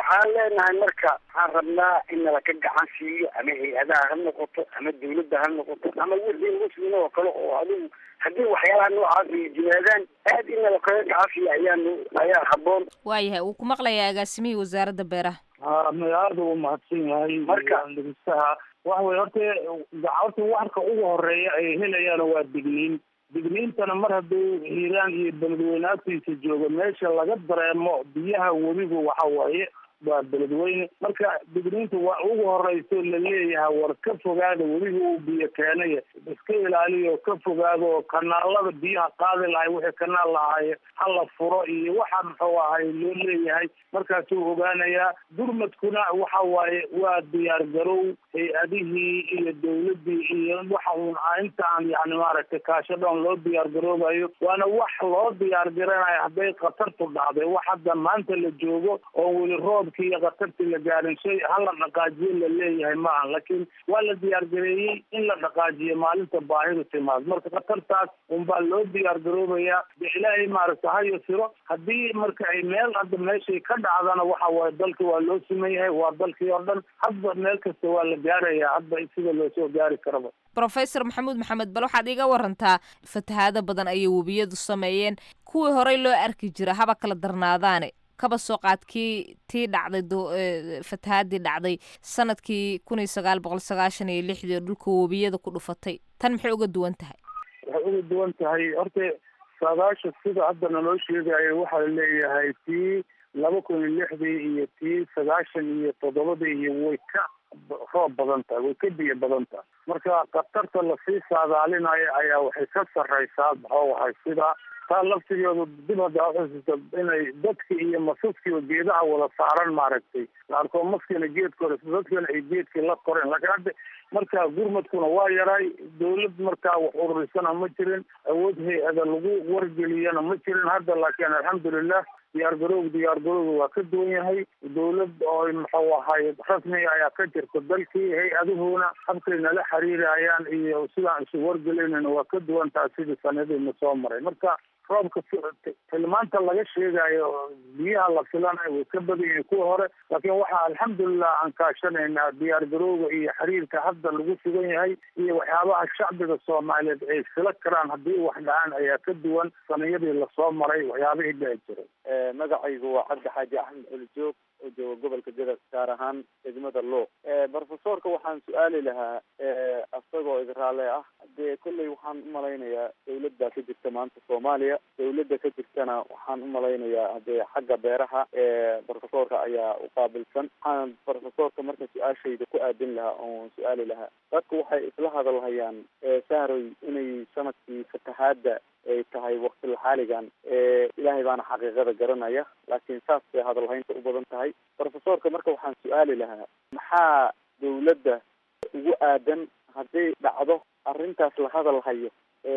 waxaan leenahay marka waxaan rabnaa in nala ka gacan siiyo ama hay-adaha ha noqoto ama dawladda ha noqoto ama wixii muslim oo kale oo adigu haddii waxyaalaha noocaas ay jimaadaan aad in nala kaga gacan siiyo ayaanu ayaa habboon waayahay wuu ku maqlayaa agaasimihii wasaaradda beeraha ha magacaada uu mahadsan yahay Marka- dhegeystaha waxa weye horta horta warka ugu horeeya ay helayaan waa digniin digniintana mar hadduu hiiraan iyo beledweyne agtiisa joogo meesha laga dareemo biyaha webigu waxa waaye waa beledweyne marka digniinta waa ugu horeyso laleeyahay war ka fogaada webiga uu biyo keenaya iska ilaaliyo ka fogaado oo kanaalada biyaha qaadi lahay wixii kanaal lahaaye hala furo iyo waxa muxuu ahay loo leeyahay markaasuu ogaanayaa gurmadkuna waxa waaye waa diyaar garow hay-adihii iyo dawladii iyo waxa uun intaan yani maaragtay kaashadhoon loo diyaar garoobayo waana wax loo diyaar garanayo hadday khatartu dhacday wax hadda maanta la joogo oo weli roobkii iyo khatartii la gaarin shay hala dhaqaajiyo la leeyahay maaha laakiin waa la diyaar gareeyey in la dhaqaajiyo maalinta baahidu timaad marka khatartaas unbaa loo diyaar garoobayaa de ilaahay maaragta ha yasiro haddii marka ay meel hadda meeshay ka dhacdana waxa waaye dalka waa loo siman yahay waa dalkii oo dhan hadba meel kasta waa la gaarayaa hadba sida loo soo gaari karaba professor maxamuud maxamed bal waxaad iga warantaa fatahaado badan ayay webiyadu sameeyeen kuwii horey loo arki jira haba kala darnaadaane kaba soo qaadkii tii dhacday do- eh, fatahaadii dhacday sanadkii kun iyo sagaal boqol sagaashan iyo lixdii oo dhulka webiyada ku dhufatay tan maxay uga duwan tahay waxay uga duwan tahay horta saadaasha sida hadda naloo sheegayo waxaa la leeyahay tii laba kun iyo lixdii iyo tii sagaashan iyo toddobadii iyo way ka roob badan tahay way ka biyo badan tahay marka khatarta lasii saadaalinayo ayaa waxay ka sarreysaa maxuu ahay sida taa laftigeedu dib hadda uxusuusta inay dadki iyo masaskiiba geedaha wada saaran maaragtay la arko maskina geed kore dadkana ay geedkii la koreen laakiin hadda marka gurmadkuna waa yaray dawlad markaa wax ururisana ma jirin awood hay-ada lagu wargeliyana ma jirin hadda laakiin alxamdulilah diyaar garowg diyaar garowga waa ka duwan yahay dawlad oo muxuu ahay rasmiga ayaa ka jirta dalkii hay-aduhuna habkay nala xiriirayaan iyo sidaan isu wargelaynana waa ka duwan tahay sidii sanadiina soo maray marka roobka tilmaanta laga sheegayo biyaha la filanayo way ka badan yihiin kuwa hore laakiin waxaa alxamdulilah aan kaashanaynaa diyaar garowga iyo xiriirka hadda lagu sugan yahay iyo waxyaabaha shacbiga soomaaliyeed ay fila karaan haddii wax dhacaan ayaa ka duwan saniyadii lasoo maray waxyaabihii dhici jiray magacaygu waa cabdi xaaji axmed xulijoog oo jooga gobolka gadas gaar ahaan degmada luuq brofesorka waxaan su-aali lahaa asagoo idraale ah dee kolley waxaan umalaynayaa dawlad baa ka jirta maanta soomaaliya dawladda ka jirtana waxaan umalaynayaa dee xagga beeraha brofesorka ayaa uqaabilsan waxaan brofesorka marka su-aashayda ku aadin lahaa oon su-aali lahaa dadku waxay isla hadalhayaan sahroy inay sanadkii fatahaada ay tahay wakti xaaligan ilaahay baana xaqiiqada garanaya laakiin saas bay hadalhaynta u badan tahay brofesorka marka waxaan su-aali lahaa maxaa dawladda ugu aadan hadday dhacdo arrintaas la hadal hayo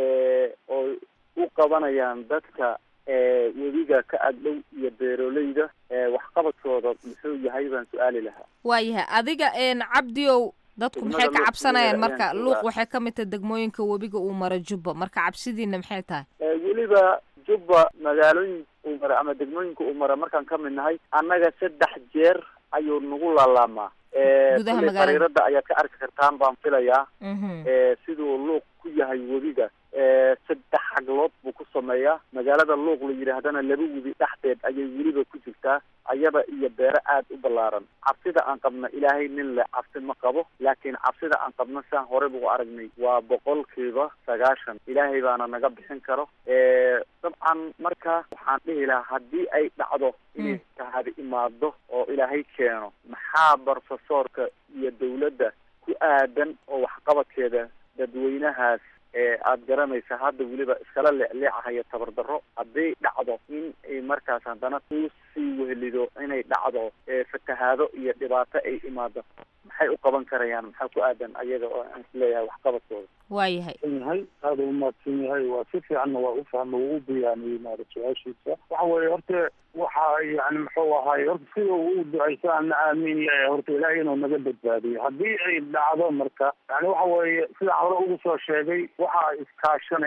oo u qabanayaan dadka webiga ka agdhow iyo beeroleyda waxqabadkooda muxuu yahay baan su-aali lahaa waayahay adiga een cabdiow dadku maxay ka Degmada cabsanayaan Luuq marka ayaan luuq joogaa. waxay ka mid tahay degmooyinka webiga uu maro jubba marka cabsidiina maxay tahay weliba jubba magaalooyin uu mara ama degmooyinka uu mara markaan ka mid nahay annaga saddex jeer ayuu nagu laalaamaa Gudaha kulley magaalada. fariirada ayaad ka arki kartaan baan filayaa Mhm. Eh, siduu luuq ku yahay webiga Eh, saddex xaglood buu ku sameeyaa magaalada luuq la yidhaahdana laba webi dhexdeed ayay weliba ku jirtaa ayada iyo beero aad u ballaaran cabsida aan qabna ilaahay nin le cabsi ma qabo laakiin cabsida aan qabno saan horey buu aragnay waa boqolkiiba sagaashan ilaahay baana naga bixin karo Eh, dabcan marka waxaan dhihi lahaa haddii ay dhacdo inay tahadi imaado oo ilaahay keeno maxaa brofesorka iyo dawladda ku aadan oo waxqabadkeeda dadweynahaas ee aada garanaysa hadda weliba iskala leecleecahaya tabardarro hadday dhacdo in ay markaas haddana kuu sii wehelido inay dhacdo ee fatahaado iyo dhibaato ay imaado maxay u qaban karayaan maxaa ku aadan ayaga oo aan isleeyahay waxqabadkooda waayahay yahay aada u mahadsan yahay waa si fiicanna waa u fahma waa u bayaaniyey maara su-aashiisa waxa weeye horta waxa yani muxuu ahaay horta sida uu ducaysa ana aamin yahay horta ilaahay inuu naga badbaadiyo haddii ay dhacdo marka yani waxa weeye sidaan hore ugu soo sheegay waxaa iskaashanaya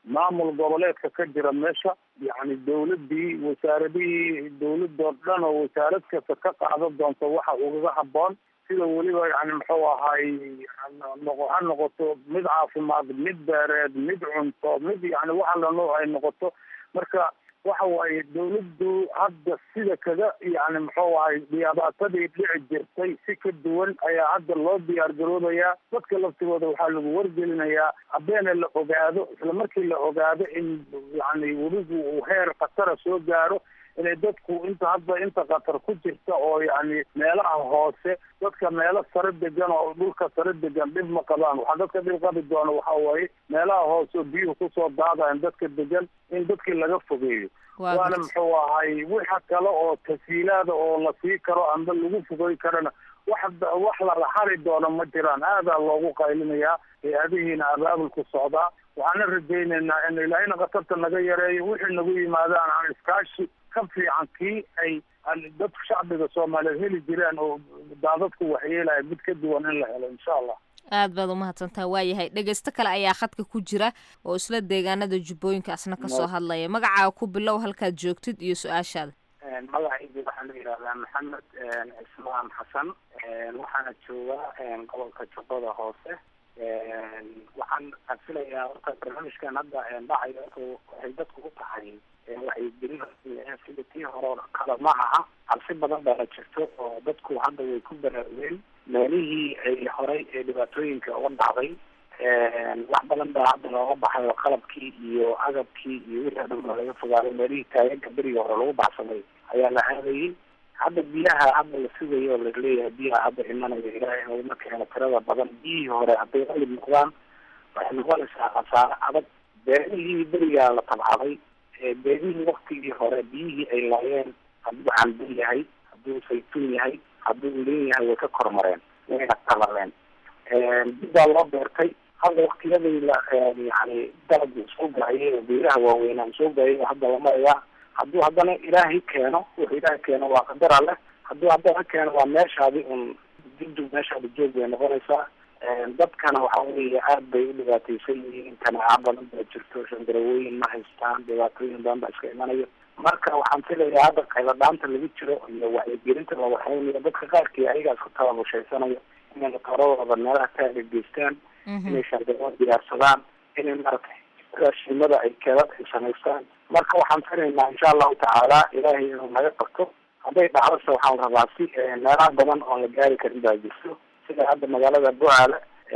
maamul goboleedka ka jira meesha yacni dawladdii wasaaradihii dawladoo dhan oo wasaarad kasta ka qaadan doonto waxa ugaga habboon sida weliba yani muxuu ahaay noqo ha noqoto mid caafimaad mid beereed mid cunto mid yani waxa la nooc ay noqoto marka waxa waaye dawladdu hadda sida kaga yani muxuu ahay dhibaatadii dhici jirtay si ka duwan ayaa hadda loo diyaar garoobayaa dadka laftigooda waxaa lagu wargelinayaa habeena la ogaado isla markii la ogaado in yani weligu uu heer khatara soo gaaro inay dadku inta hadda inta qatar ku jirta oo yani meelaha hoose dadka meelo sare degan oo dhulka sare degan dhib ma qabaan waxaa dadka dhib qabi doona waxa waaye meelaha hoose oo biyuhu kusoo daadayan dadka degan in dadkii laga fogeeyo waana muxuu ahay waxa kale oo tasiilaada oo la sii karo amba lagu fogey karana wax wax lala hari doono ma jiraan aadaa loogu qaylinayaa hay-adihiina abaabulku socdaa waxaana rajaynaynaa in ilaahayna khatarta naga yareeyo wixii nagu yimaadaan aan iskaashi ka fiican kii ay dadka shacbiga soomaaliyeed heli jireen oo daadadku waxyeelaya mid ka duwan in la helo insha allah aad baad umahadsantaha waayahay dhegeysto kale ayaa khadka ku jira oo isla deegaanada jubbooyinka asna kasoo hadlaya magacaaga ku bilow halkaad joogtid iyo su-aashaada magacaygu waxaa la yidhahdaa maxamed ismaan xasan waxaana joogaa gobolka jubbada hoose waxaan filayaa horta barnaamijkan hadda dhacayo waxay dadku u tahay waxay gelin sida tii hore kale ma aha cabsi badan baana jirto oo dadku hadda way ku baraarugeen meelihii ay horay ee dhibaatooyinka uga dhacday wax badan baa hadda looga baxay oo qalabkii iyo agabkii iyo wixii o dhan baa laga fogaaday meelihii taageega beriga hore lagu baxsaday ayaa la aadayay hadda biyaha hadda la sugayo oo laleeyahay biyaha hadda imanaya ilaahay nooguma keeno tirada badan biyihii hore hadday qalib noqdaan waxay noqonaysaa khasaare adag beerihii berigaa la tabcaday beerihii waktigii hore biyihii ay laayeen hadduu cambo yahay hadduu saytuun yahay hadduu lin yahay way ka kormareen wayna qalaleen dib baa loo beertay hadda waktiyadii la yani dalagii isku gaayay oo beeraha waaweynaan soo gaayay hadda la marayaa hadduu haddana ilaahay keeno wuxuu ilaahay keeno waa qadar alleh hadduu haddana keeno waa meeshaadi un dibdib meeshaadi joog bay noqonaysaa dadkana waxa weeye aad bay u dhibaataysan yihiin kanaaca badan baa jirto shandarawooyin ma haystaan dhibaatooyin badan baa iska imanayo marka waxaan filayaa hadda qayladaanta lagu jiro iyo wacyigelinta la waxaynayo dadka qaarkii ayagaas ku tababushaysanaya inay matoorahooda meelaha taaga geystaan inay shandarwo diyaarsadaan inay maratay raashimada ay keedad ay samaystaan marka waxaan filaynaa insha allahu tacaala ilaahay inuu naga qabto hadday dhacdase waxaan rabaa si meelaha badan oon la gaari karin baa jirto sida hadda magaalada bucaale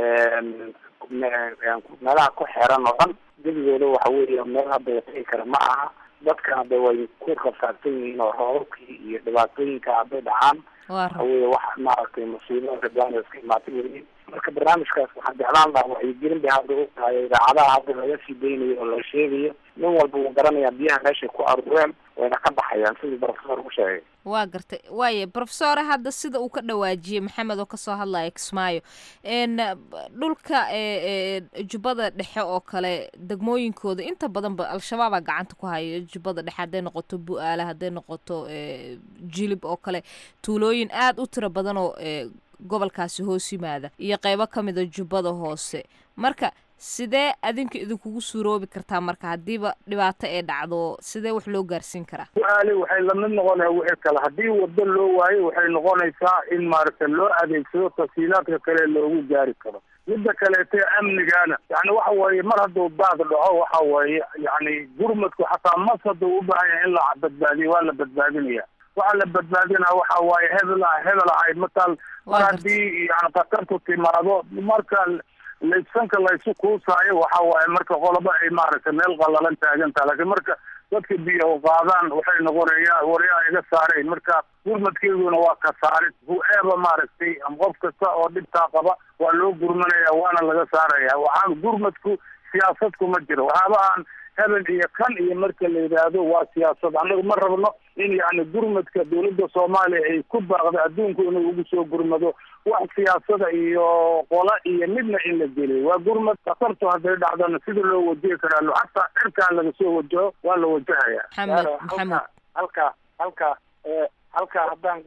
meelaha ku xeeran oo dhan gebigooda waxa weeye meel hadda la tegi kara ma aha dadkana de way ku rafaadsan yihiin oo roobabkii iyo dhibaatooyinka hadday dhacaan waxa weye wax maaragtay musiibada rabaan iska imaatay weliin marka barnaamijkaas waxaan jeclaan lahaa wacyigelin bay hadda u tahay idaacadaha hadda laga sii daynayo oo la sheegayo nin walba wuu garanayaa biyaha meeshay ku aruureen wayna ka baxayaan sidii professor u sheegay waa gartay waaye professore hadda sida uu ka dhawaajiyey maxamed oo kasoo hadlaya kismaayo n dhulka jubbada dhexe oo kale degmooyinkooda inta badanba al-shabaabaa gacanta ku haya jubbada dhexe hadday noqoto bu-aale hadday noqoto jilib oo kale tuulooyin aada u tiro badan oo gobolkaasi hoos yimaada iyo qeybo ka mida jubbada hoose marka sidee adinka idinkugu suuroobi kartaa marka haddiiba dhibaato ee dhacdo sidee wax loo gaarsiin karaa su-aali waxay lamid noqonaya wixii kale haddii wado loo waayo waxay noqonaysaa in maaragtay loo adeegsado tafsiilaadka kale loogu gaari karo midda kaleete amnigaana yani waxa weeye mar hadduu daad dhaco waxa weeye yani gurmadku xataa mas hadduu u baahan yahay in la badbaadiyo waa la badbaadinaya waxaa la badbaadinaa waxa waaye hebel hebel ahay matal mar haddii yani khatartu timaado marka laysanka laysu kuusaayo waxa waaye marka qoloba ay maaragtay meel qalalan taagantaha laakiin marka dadka biyo qaadaan waxay noqonaya waryaa iga saareen marka gurmadkeeduna waa ka saarid hu-eeba maaragtay qof kasta oo dhibtaa qaba waa loo gurmanaya waana laga saaraya waxaan gurmadku siyaasad kuma jiro waxyaabahan hebel iyo kan iyo marka la yidhaahdo waa siyaasad annagu ma rabno in yani gurmadka dawladda soomaaliya ay ku baaqdo adduunku inuu ugu soo gurmado wax siyaasada iyo qola iyo midna in la geliyo waa gurmad khatartu hadday dhacdana sida loo wajihi karaa xataa cirkaa laga soo wajaho waa la wajahaya maxamed maxamed halka halka halka haddaan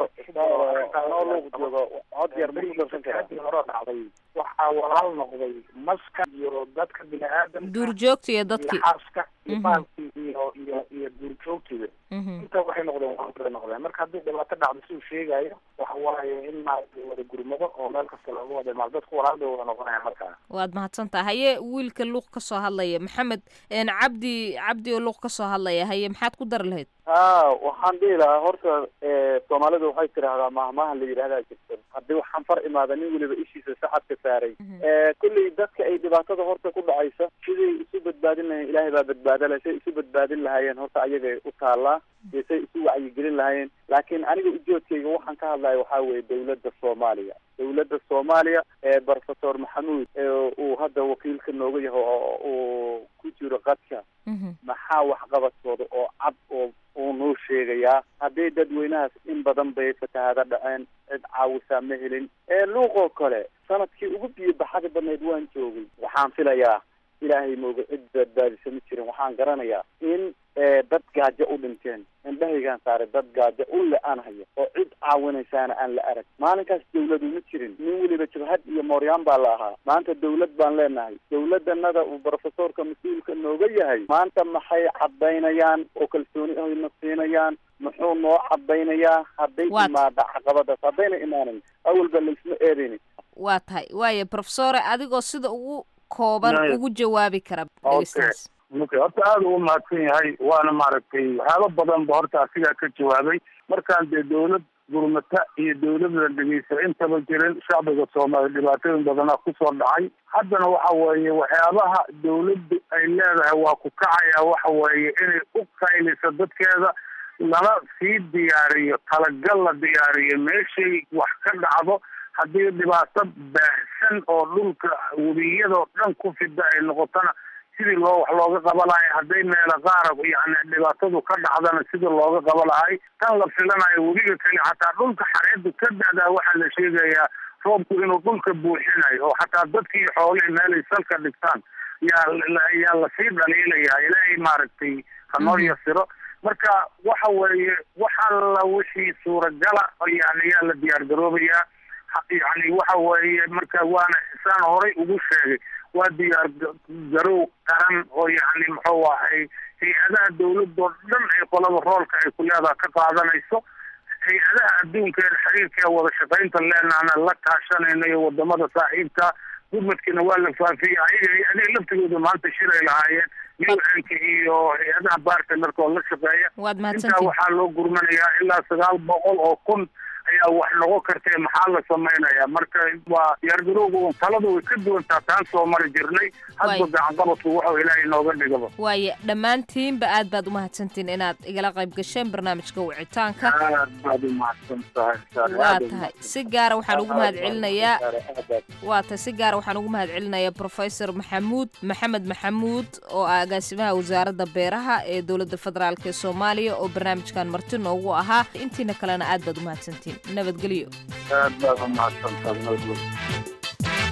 hore dhacday waxaa walaal noqday maska iyo dadka bini-aadamka duurjoogta iyo dadkii xaaska iyo baalkii iyo iyo iyo duurjoogtiga inta waxay noqdeen waanbay noqdeen marka haddii dhibaato dhacdo siduu sheegayo waxa waaye in maaragtay wada gurmado oo meel kasta looga wada imaado dadku walaal bay wada noqonayaan markaa waad mahadsantaha haye wiilka luuq ka soo hadlaya maxamed cabdi cabdi oo luuq ka soo hadlaya haye maxaad ku dari lahayd ha waxaan dhihi lahaa horta soomaalidu waxay tidhaahdaa mahmahan la yidhahdaa jirta haddii waxaan far imaada nin weliba ishiisa sacadka saaray kulley dadka ay dhibaatada horta ku dhacaysa siday isu badbaadin lahayen ilaahay baa badbaada leh say isu badbaadin lahaayeen horta ayagay u taallaa iyo say isu wacyigelin lahaayeen laakiin aniga ujoodkayga waxaan ka hadlaya waxaa weeye dawladda soomaaliya dawladda soomaaliya ee professor maxamuud uu hadda wakiilka nooga yahay oo uu ku jiro qadka maxaa waxqabadkooda oo cad oo uu noo sheegayaa haddii dadweynahaas in badan bay fatahaada dhaceen cid caawisaa ma helin ee luuqoo kale sanadkii ugu biyo baxada badnayd waan joogay waxaan filayaa ilaahay mooga cid badbaadisa ma jirin waxaan garanayaa in dad gaajo u dhinteen indhahaygaan saaray dad gaajo u le-aan hayo oo cid caawinaysaana aan la arag maalinkaas dawladu ma jirin nin weliba jabhad iyo mooryaan baa la ahaa maanta dawlad baan leenahay dawladanada uu professorka mas-uulka nooga yahay maanta maxay cadaynayaan oo kalsooni ayna siinayaan muxuu noo cadaynayaa hadday imaada caqabadaas haddayna imaanin awalba laysma eedayni waa tahay waayo professore adigoo sida ugu kooban ugu jawaabi kara dhegeystaas okay horta aada ugu mahadsan yahay waana maaragtay waxyaaba badan ba horta asigaa ka jawaabay markaan dee dawlad gurmata iyo dawladda dhegeysta intaba jirin shacbiga soomaaliya dhibaatooyin badanaa kusoo dhacay haddana waxa weeye waxyaabaha dawladdu ay leedahay waa ku kacaya waxa weeye inay u qayliso dadkeeda lana sii diyaariyo talagal la diyaariyo meeshay wax ka dhacdo haddii dhibaato baahsan oo dhulka webiyadoo dhan ku fida ay noqotona sidii loo wax looga qaba lahay hadday meelo qaara yani dhibaatadu ka dhacdana sidii looga qaba lahay tan la filanayo webiga kale xataa dhulka xareedu ka da'daa waxaa la sheegayaa roobku inuu dhulka buuxinayo oo xataa dadkii xoolihii meelay salka dhigtaan yaa yaa lasii dhaliilayaa ilaahay maaragtay hanoo yasiro marka waxa weeye wax alla wixii suuragala yani yaa la diyaar garoobayaa yani waxa weeye marka waana saan horay ugu sheegay waa diyaar garow qaran oo yani muxuu ahay hay-adaha dawladoo dhan ay qolada roolka ay ku leedaha ka qaadanayso hay-adaha adduunka ee xiriirka ee wada shaqaynta leenaana la kaashanayno iyo wadamada saaxiibka gurmadkiina waa la faafiyey ayaga hay-adaha laftigooda maanta shiray lahaayeen un-ka iyo hay-adaha bartnerka oo la shaqeeya intaa waxaa loo gurmanayaa ilaa sagaal boqol oo kun ayaa wax noqon kartee maxaa la samaynayaa marka waa diyaargarowga un taladu way ka duwantaa taan soo mari jirnay hadba gacanqabadku waxuu ilaahay inooga dhigaba waaye dhammaantiinba aad baad umahadsantiin inaad igala qayb gasheen barnaamijka wicitaanka aad baad umahadsan tahay waa tahay si gaara waxaan ugu mahad celinayaa waa tahay si gaara waxaan ugu mahad celinayaa professor maxamuud maxamed maxamuud oo ah agaasimaha wasaaradda beeraha ee dowladda federaalk ee soomaaliya oo barnaamijkan marti noogu ahaa intiina kalena aad baad umahadsantiin nabadgelyo aad baad umahadsantahay nabadgelyo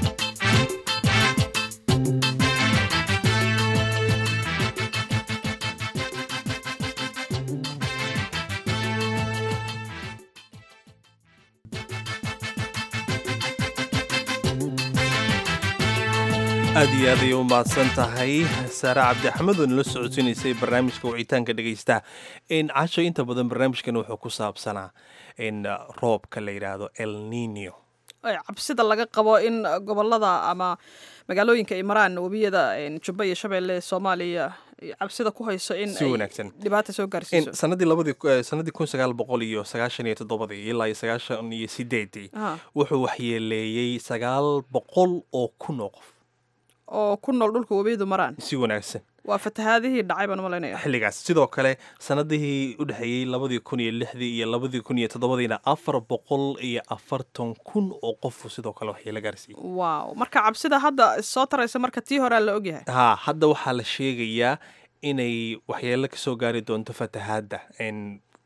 aad iyo aad ayay u mahadsan tahay saare cabdi axmed oo nala socodsiinaysay barnaamijka wicitaanka dhegaystaha casho inta badan barnaamijkan wuxuu ku saabsanaa in roobka la yidhaahdo el nino cabsida laga qabo in gobolada ama magaalooyinka ay maraan webiyada jubba iyo shabeelle soomaaliya cabsida ku hayso in si wanaagsan dhibaata soo gaarsiiso sanadii labadii sanadii kun sagaal boqol iyo sagaashan iyo toddobadii ilaa iyo sagaashan iyo sideedii wuxuu waxyeeleeyey sagaal boqol oo kun oo qof oo ku nool dhulka webiyadu maraan si wanaagsan waa fatahaadihii dhacay baan umalaynaya xilligaas sidoo kale sanadihii u dhexeeyey labadii kun iyo lixdii iyo labadii kun iyo toddobadiina afar boqol iyo afartan kun oo qofu sidoo kale waxyeelo gaarsiiyey wow marka cabsida hadda soo taraysa marka tii horea la ogyahay ha hadda waxaa la sheegayaa inay waxyeelo kasoo gaari doonto fatahaadda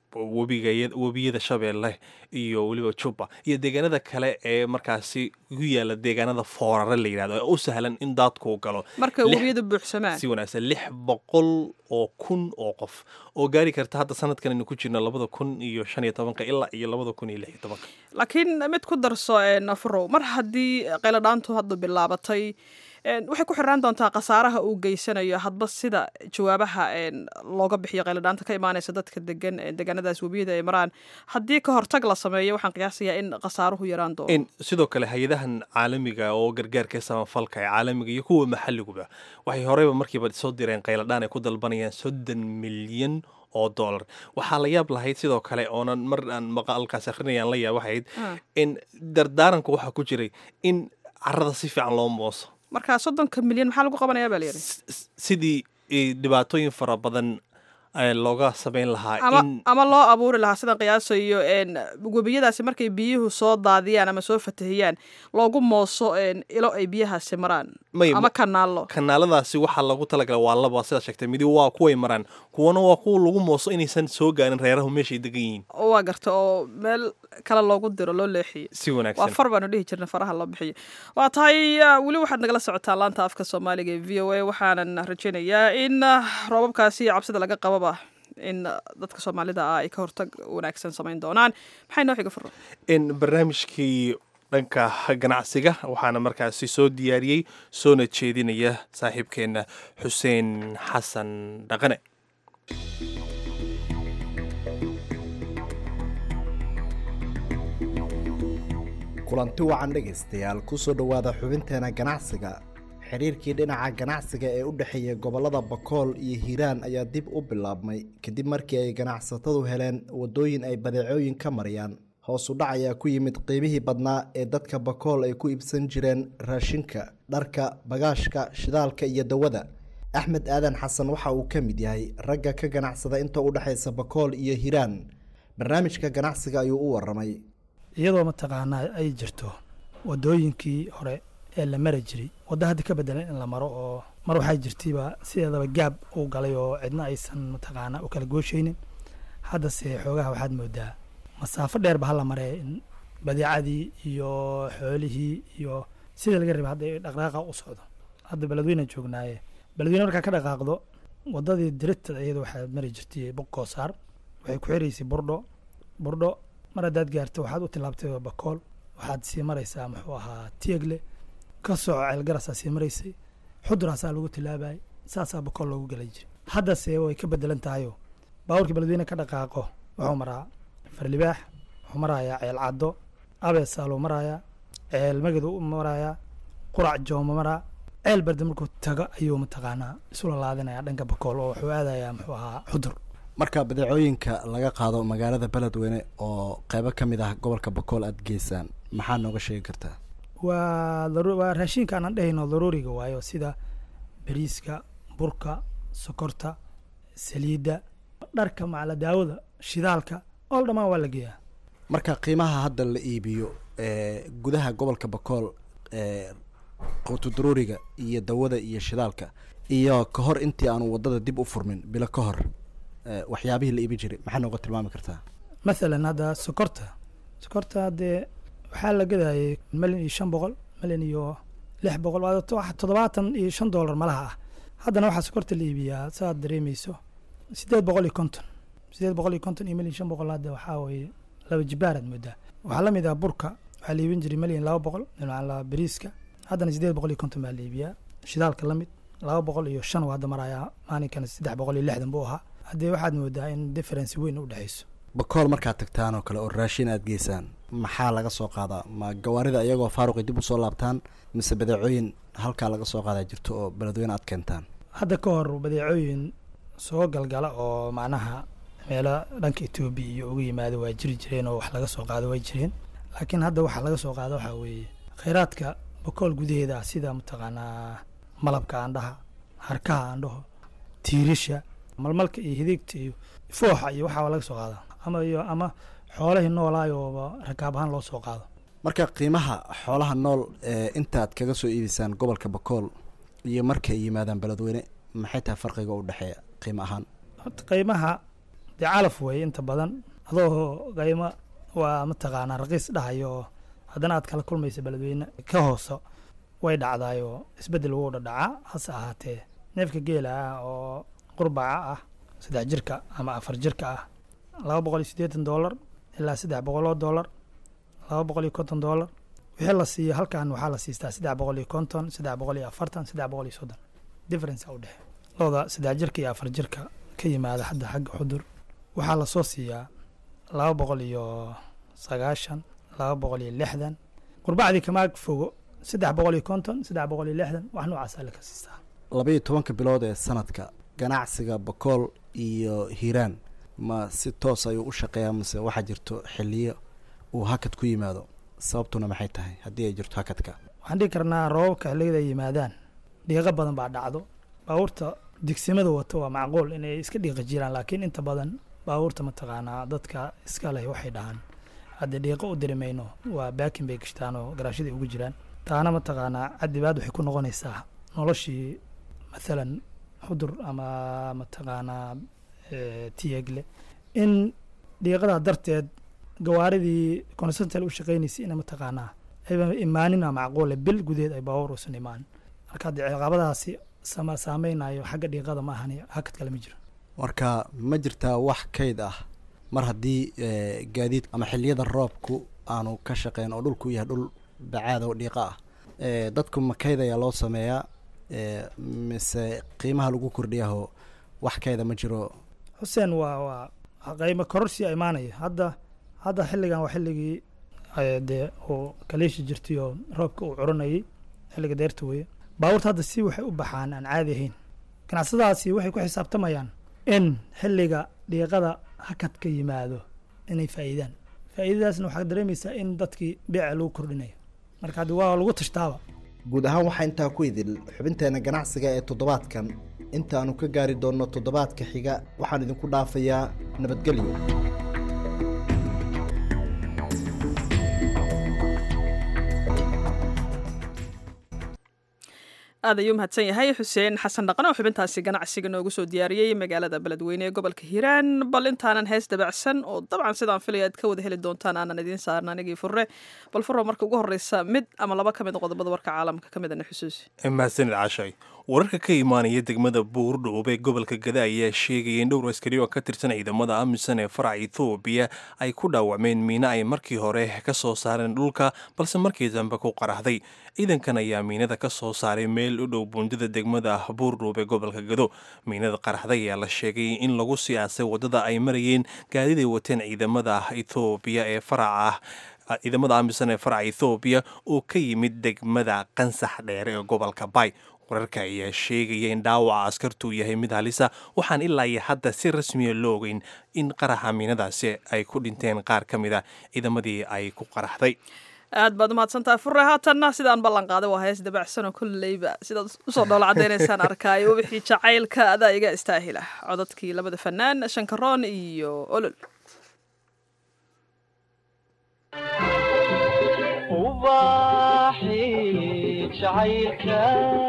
webiga webiyada shabeelle iyo weliba juba iyo deegaanada kale ee markaasi ku yaala deegaanada foorare la yidhahdo ee u sahlan in daadku galo marka Lix- webiyadu buuxsamaan si wanaagsan lix boqol oo kun oo qof oo gaari karta hadda sanadkan aynu ku jirno labada kun iyo shan iyo tobanka ilaa iyo labada kun iyo lix iyo tobanka laakiin mid ku darso een, afrow mar haddii qayladhaantu hadda bilaabatay een, waxay ku xirnaan doontaa khasaaraha uu geysanayo hadba sida jawaabaha een, looga bixiyo qayladhaanta ka imaanaysa dadka degan ee deegaanadaas webiyada ay maraan haddii ka hortag la sameeyo waxaan qiyaasayaa in khasaaruhu yaraan doono in sidoo kale hay-adahan caalamiga oo gargaarka samafalka ee caalamiga iyo kuwa maxalliguba waxay horeyba markiiba soo direen qayladhaan ay ku dalbanayaan soddon milyan oo dollar waxaa la yaab lahayd sidoo kale oonan mar aan maqaalkaas akrinayaan la yaab waxayd in dardaaranku waxaa ku jiray in carada si fiican loo mooso marka soddonka milyan maxaa lagu qabanayaa baa layidhi sidii eh, dhibaatooyin fara badan eh, looga samayn lahaa ama in ama loo abuuri lahaa sidan qiyaasayo een, webiyadaasi markay biyuhu soo daadiyaan ama soo fatahiyaan loogu mooso een, ilo ay biyahaasi maraan May- ama kanaallo kanaaladaasi waxaa lagu talagalay waa laba sidaa sheegtay midi waa kuway maraan kuwana waa kuwa lagu mooso inaysan soo gaarin reerahu meeshay degan yihiin waa garta oo meel kale loogu diro loo leexiyo si wanaagsan waa far baanu dhihi jirna faraha loo bixiyo waa tahay ah, weli waxaad nagala socotaa laanta afka soomaaliga ee v o a waxaanan rajaynayaa in ah, roobabkaasi iyo cabsida laga qababa in ah, dadka soomaalida ah ay ka hortag wanaagsan samayn doonaan maxay noo xiga furo in barnaamijkii dhanka ganacsiga waxaana markaasi soo diyaariyey soona jeedinaya saaxiibkeenna xuseen xasan dhaqane kulanti wacan dhegaystayaal kusoo dhowaada xubinteena ganacsiga xiriirkii dhinaca ganacsiga ee u dhexeeya gobollada bakool iyo hiiraan ayaa dib u bilaabmay kadib markii ay ganacsatadu heleen waddooyin ay badeecooyin ka mariyaan hoos u dhac ayaa ku yimid qiimihii badnaa ee dadka bakool ay ku iibsan jireen raashinka dharka bagaashka shidaalka iyo dawada axmed aadan xasan waxa uu ka mid yahay ragga ka ganacsada inta u dhexaysa bakool iyo hiiraan barnaamijka ganacsiga ayuu u waramay iyadoo mataqaanaa ay jirto wadooyinkii hore ee la mari jiray waddo hadda ka bedelan in la maro oo mar waxaa jirtayba sideedaba gaab uu galay oo cidna aysan mataqaanaa u kala gooshaynin haddase xoogaha waxaad moodaa masaafo dheerba hala maree in badeecadii iyo xoolihii iyo sidii laga rabay hadda ay dhaqdhaqaaqa u socdo hadda beledweyne joognaaye beledweyne markaa ka dhaqaaqdo waddadii dirita iyada waxaad mari jirtay boqoosaar waxay ku xiraysay burdho burdho mar haddaad gaarto waxaad u tilaabtay bakool waxaad sii maraysaa muxuu ahaa tiegle ka soco ceelgarasaa sii maraysay xuduraasaa lagu tilaabayay saasaa bakool loogu gelay jiray haddase way ka bedelan tahayoo baabuurkii beledweyne ka dhaqaaqo wuxuu maraa farlibaax wuxuu marayaa ceel caddo abeesaaluu marayaa ceel magadu u marayaa qurac jooma maraa ceel barde markuu tago ayuu mataqaanaa isula laadinayaa dhanka bakool oo wuxuu aadayaa muxuu ahaa xudur marka badeecooyinka laga qaado magaalada beledweyne oo qeybo ka mid ah gobolka bakool aada geysaan maxaa nooga sheegi kartaa waa daru- waa raashinka aanan dhehayno daruuriga waayo sida bariiska burka sokorta saliidda dharka macala daawada shidaalka oo dhammaan waa la geeyaa marka qiimaha hadda la iibiyo ee gudaha gobolka bakool ee quutu daruuriga iyo dawada iyo shidaalka iyo ka hor intii aanu waddada dib u furmin bilo ka hor ee, waxyaabihii la iibi jiray maxaa nooga tilmaami kartaa mathalan hadda sokorta sokorta dee waxaa la gadayay malyan iyo shan boqol malyan iyo lix boqol waa to- wax toddobaatan iyo shan doolar malaha ah haddana waxaa sokorta la iibiyaa saaad dareemeyso sideed boqol iyo konton sideed boqol iyo konton iyo malyan shan boqol hadda waxaa weeye laba jibaaraad moodaa waxaa la mid ah burka waxaa la iibin jiray malyan laba boqol dhinaca bariiska haddana sideed boqol iyo konton baa la iibiyaa shidaalka la mid laba boqol iyo shan waa hadda marayaa maalinkana saddex boqol iyo lixdan buu ahaa haddee waxaad moodaa in difference weyn u dhexeyso bakool markaad tagtaan oo kale oo raashin aada geysaan maxaa laga soo qaadaa ma gawaarida iyagoo faaruqi dib usoo laabtaan mise badeecooyin halkaa laga soo qaadaa jirto oo beledweyne aad keentaan hadda ka hor badeecooyin soo galgala oo macnaha meelo dhanka etoobiya iyo uga yimaada waa jiri jireen oo wax laga soo qaado way jireen laakiin hadda waxa laga soo qaado waxaa weeye kheyraadka bakool gudaheeda ah sida mataqaanaa malabka aandhaha harkaha aandhaho tiirisha malmalka iyo hidigta iyo fooxa iyo waxaa laga soo qaadaa ama iyo ama xoolahii noolaayooba rakaab ahaan loo soo qaado marka qiimaha xoolaha nool ee intaad kaga soo iibisaan gobolka bakool iyo markay yimaadaan beledweyne maxay tahay farqiga u dhexeeya qiimo ahaan horta qiimaha dee calaf weeye inta badan adoo qaymo waa mataqaanaa raqiis dhahayo oo haddana aad kala kulmaysa beledweyne ka hooso way dhacdaayoo isbeddel wuu dhadhacaa hase ahaatee neefka geela ah oo qurbaca ah saddex jirka ama afar jirka ah laba boqol iyo siddeetan doolar ilaa saddex boqoloo doolar laba boqol iyo konton doolar wixii la siiyo halkan waxaa la siistaa saddex boqol iyo konton saddex boqol iyo afartan saddex boqol iyo soddon difference u dhexe looda saddex jirka iyo afar jirka ka yimaada hadda xagga xudur waxaa lasoo siiyaa laba boqol iyo sagaashan laba boqol iyo lixdan qurbacdii kamaag fogo saddex boqol iyo konton saddex boqol iyo lixdan wax noocaasaa la ka siistaa labaiyo tobanka bilood ee sanadka ganacsiga bakool iyo hiiraan ma si toos ayuu u shaqeeyaa mase waxaa jirto xiliyo uu hakad ku yimaado sababtuna maxay tahay haddii ay jirto hakadka waxaan dhihi karnaa roobabka xilligada ay yimaadaan dhiiqo badan baa dhacdo baabuurta digsimada wata waa macquul inay iska dhiiqa jiraan laakiin inta badan baabuurta mataqaanaa dadka iska leh waxay dhahaan haddii dhiiqo u diri mayno waa baakin bay gashtaan oo garaashadii ugu jiraan taana mataqaanaa cadibaad waxay ku noqonaysaa noloshii mathalan xudur ama mataqaanaa tiyegle in dhiiqadaa darteed gawaaridii consental u shaqaynaysay ina mataqaanaa ayba imaanina macquule bil gudeed ay baabuur uusan imaanin marka haddii ciqaabadaasi sama saameynayo xagga dhiiqada ma ahani hakad kale ma jiro marka ma jirtaa wax kayd ah mar haddii gaadiid ama xiliyada roobku aanu ka shaqeyn oo dhulku yahay dhul bacaad oo dhiiqa ah dadku ma kayd ayaa loo sameeyaa mise qiimaha lagu kordhiyaho wax kayda ma jiro xuseen waa waa qaymo kororsiya imaanaya hadda hadda xilligan waa xilligii dee uu kaliishi jirtay oo roobka uu curanayay xilliga deerta weeye baabuurta hadda si waxay u baxaan aan caadi ahayn ganacsadaasi waxay ku xisaabtamayaan in xilliga dhiiqada hakad ka yimaado inay faa'iidaan faa'iidadaasna waxaa dareemaysaa in dadkii beeca lagu kordhinayo marka haddi waa lagu tashtaaba guud ahaan waxaa intaa ku idil xubinteena ganacsiga ee toddobaadkan intaanu ka gaari doonno toddobaadka xiga waxaan idinku dhaafayaa nabadgelyo aad ayuu mahadsan yahay xuseen xasan dhaqan oo xubintaasi ganacsiga noogu soo diyaariyey magaalada beledweyne ee gobolka hiiraan bal intaanan hees dabacsan oo dabcan sidaan filaya aad ka wada heli doontaan aanan idiin saaran anigii furre bal furro marka ugu horreysa mid ama laba ka mid qodobada warka caalamka ka midana xusuusi mahadsanid caashay wararka ka imaanaya degmada buurdhoob ee gobolka gada ayaa sheegaya in dhowr askari oo ka tirsan ciidamada amisan ee faraca ethoobiya ay ku dhaawacmeen miino ay markii hore ka soo saareen dhulka balse markii dambe ku qarahday ciidankan ayaa miinada ka soo saaray meel u dhow buundida degmada buurdhoob ee gobolka gado miinada qaraxday ayaa la sheegay in lagu siyaasay waddada ay marayeen gaadiday wateen ciidamada ethoobiya ee faraca ciidamada amisan ee faraca ethoobiya oo ka yimid degmada qansax dheere ee gobolka bay wararka ayaa sheegaya in dhaawaca askartuu yahay mid halisa waxaan ilaa iyo hadda si rasmiya loo ogeyn in qaraxa miinadaasi ay ku dhinteen qaar ka mid a ciidamadii ay ku qaraxday aad baad umahadsantahay furre haatanna sidaan ballan qaaday waa hees dabacsanoo kolleyba sidaad usoo dhoola cadaynaysaan arkaayo wixii jacaylka adaa iga istaahila codadkii labada fanaan shankaroon iyo olol jacaylka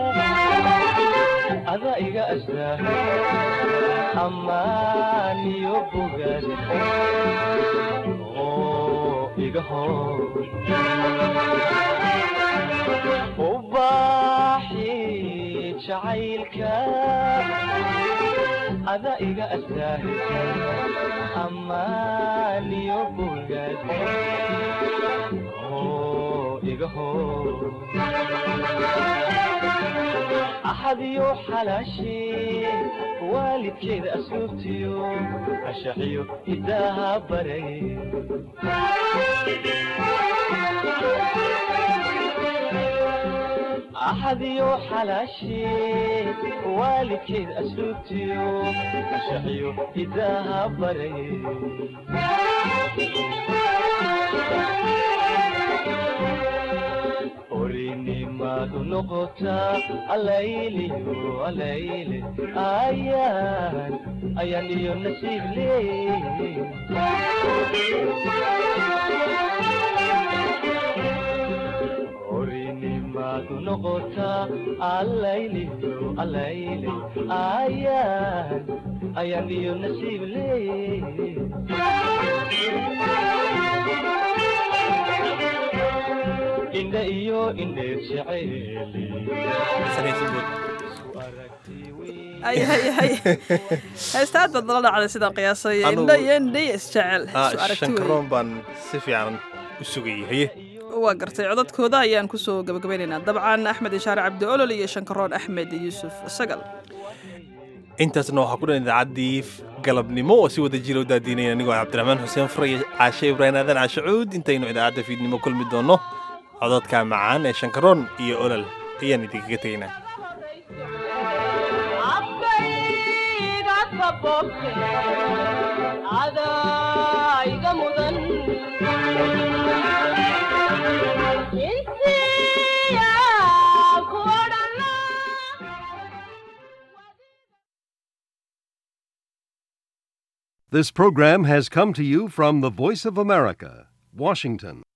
ada iga astaa ammaan iyo bogaad oo iga hor ubaaxi jacaylka ada iga astaa ammaan iyo bogaad axadiyo xalaashee waalidkeeda asluubtiyo ashaxiyo hidaaha baray axadiyo xalaashee waalidkeeda asluubtiyo ashaxiyo hidaaha baray orinimadu noqotaa alayliyo alayle ayaan ayaan iyo nasiib leey orinimadu maadu noqotaa allayliyo allayle ayaan ayaan iyo nasiib leey indha iyo indheer jeceeli ayahay heesta aad baad nala dhacday sidaan qiyaasay Anigu- indha iyo indhay isjecel Ah, isu aragti wey shankaroon baan si fiican u sugayay haye waa gartay codadkooda ayaan kusoo gabagabeynaynaa dabcan axmed ishaare cabdi olol iyo shankaroon axmed yuusuf sagal intaasna waxaa ku dhan idaacaddii galabnimo oo si wada jira u daadiinaya anigoo ah cabdiraxmaan xuseen fure iyo caashe ibraahim aadan caashe cuud intaynu idaacadda fiidnimo kulmi doonno codadka macaan ee shankaroon iyo olol ayaan idinkaga tegaynaa adaiga mudan insiya kuodhana This program has come to you from the Voice of America, Washington.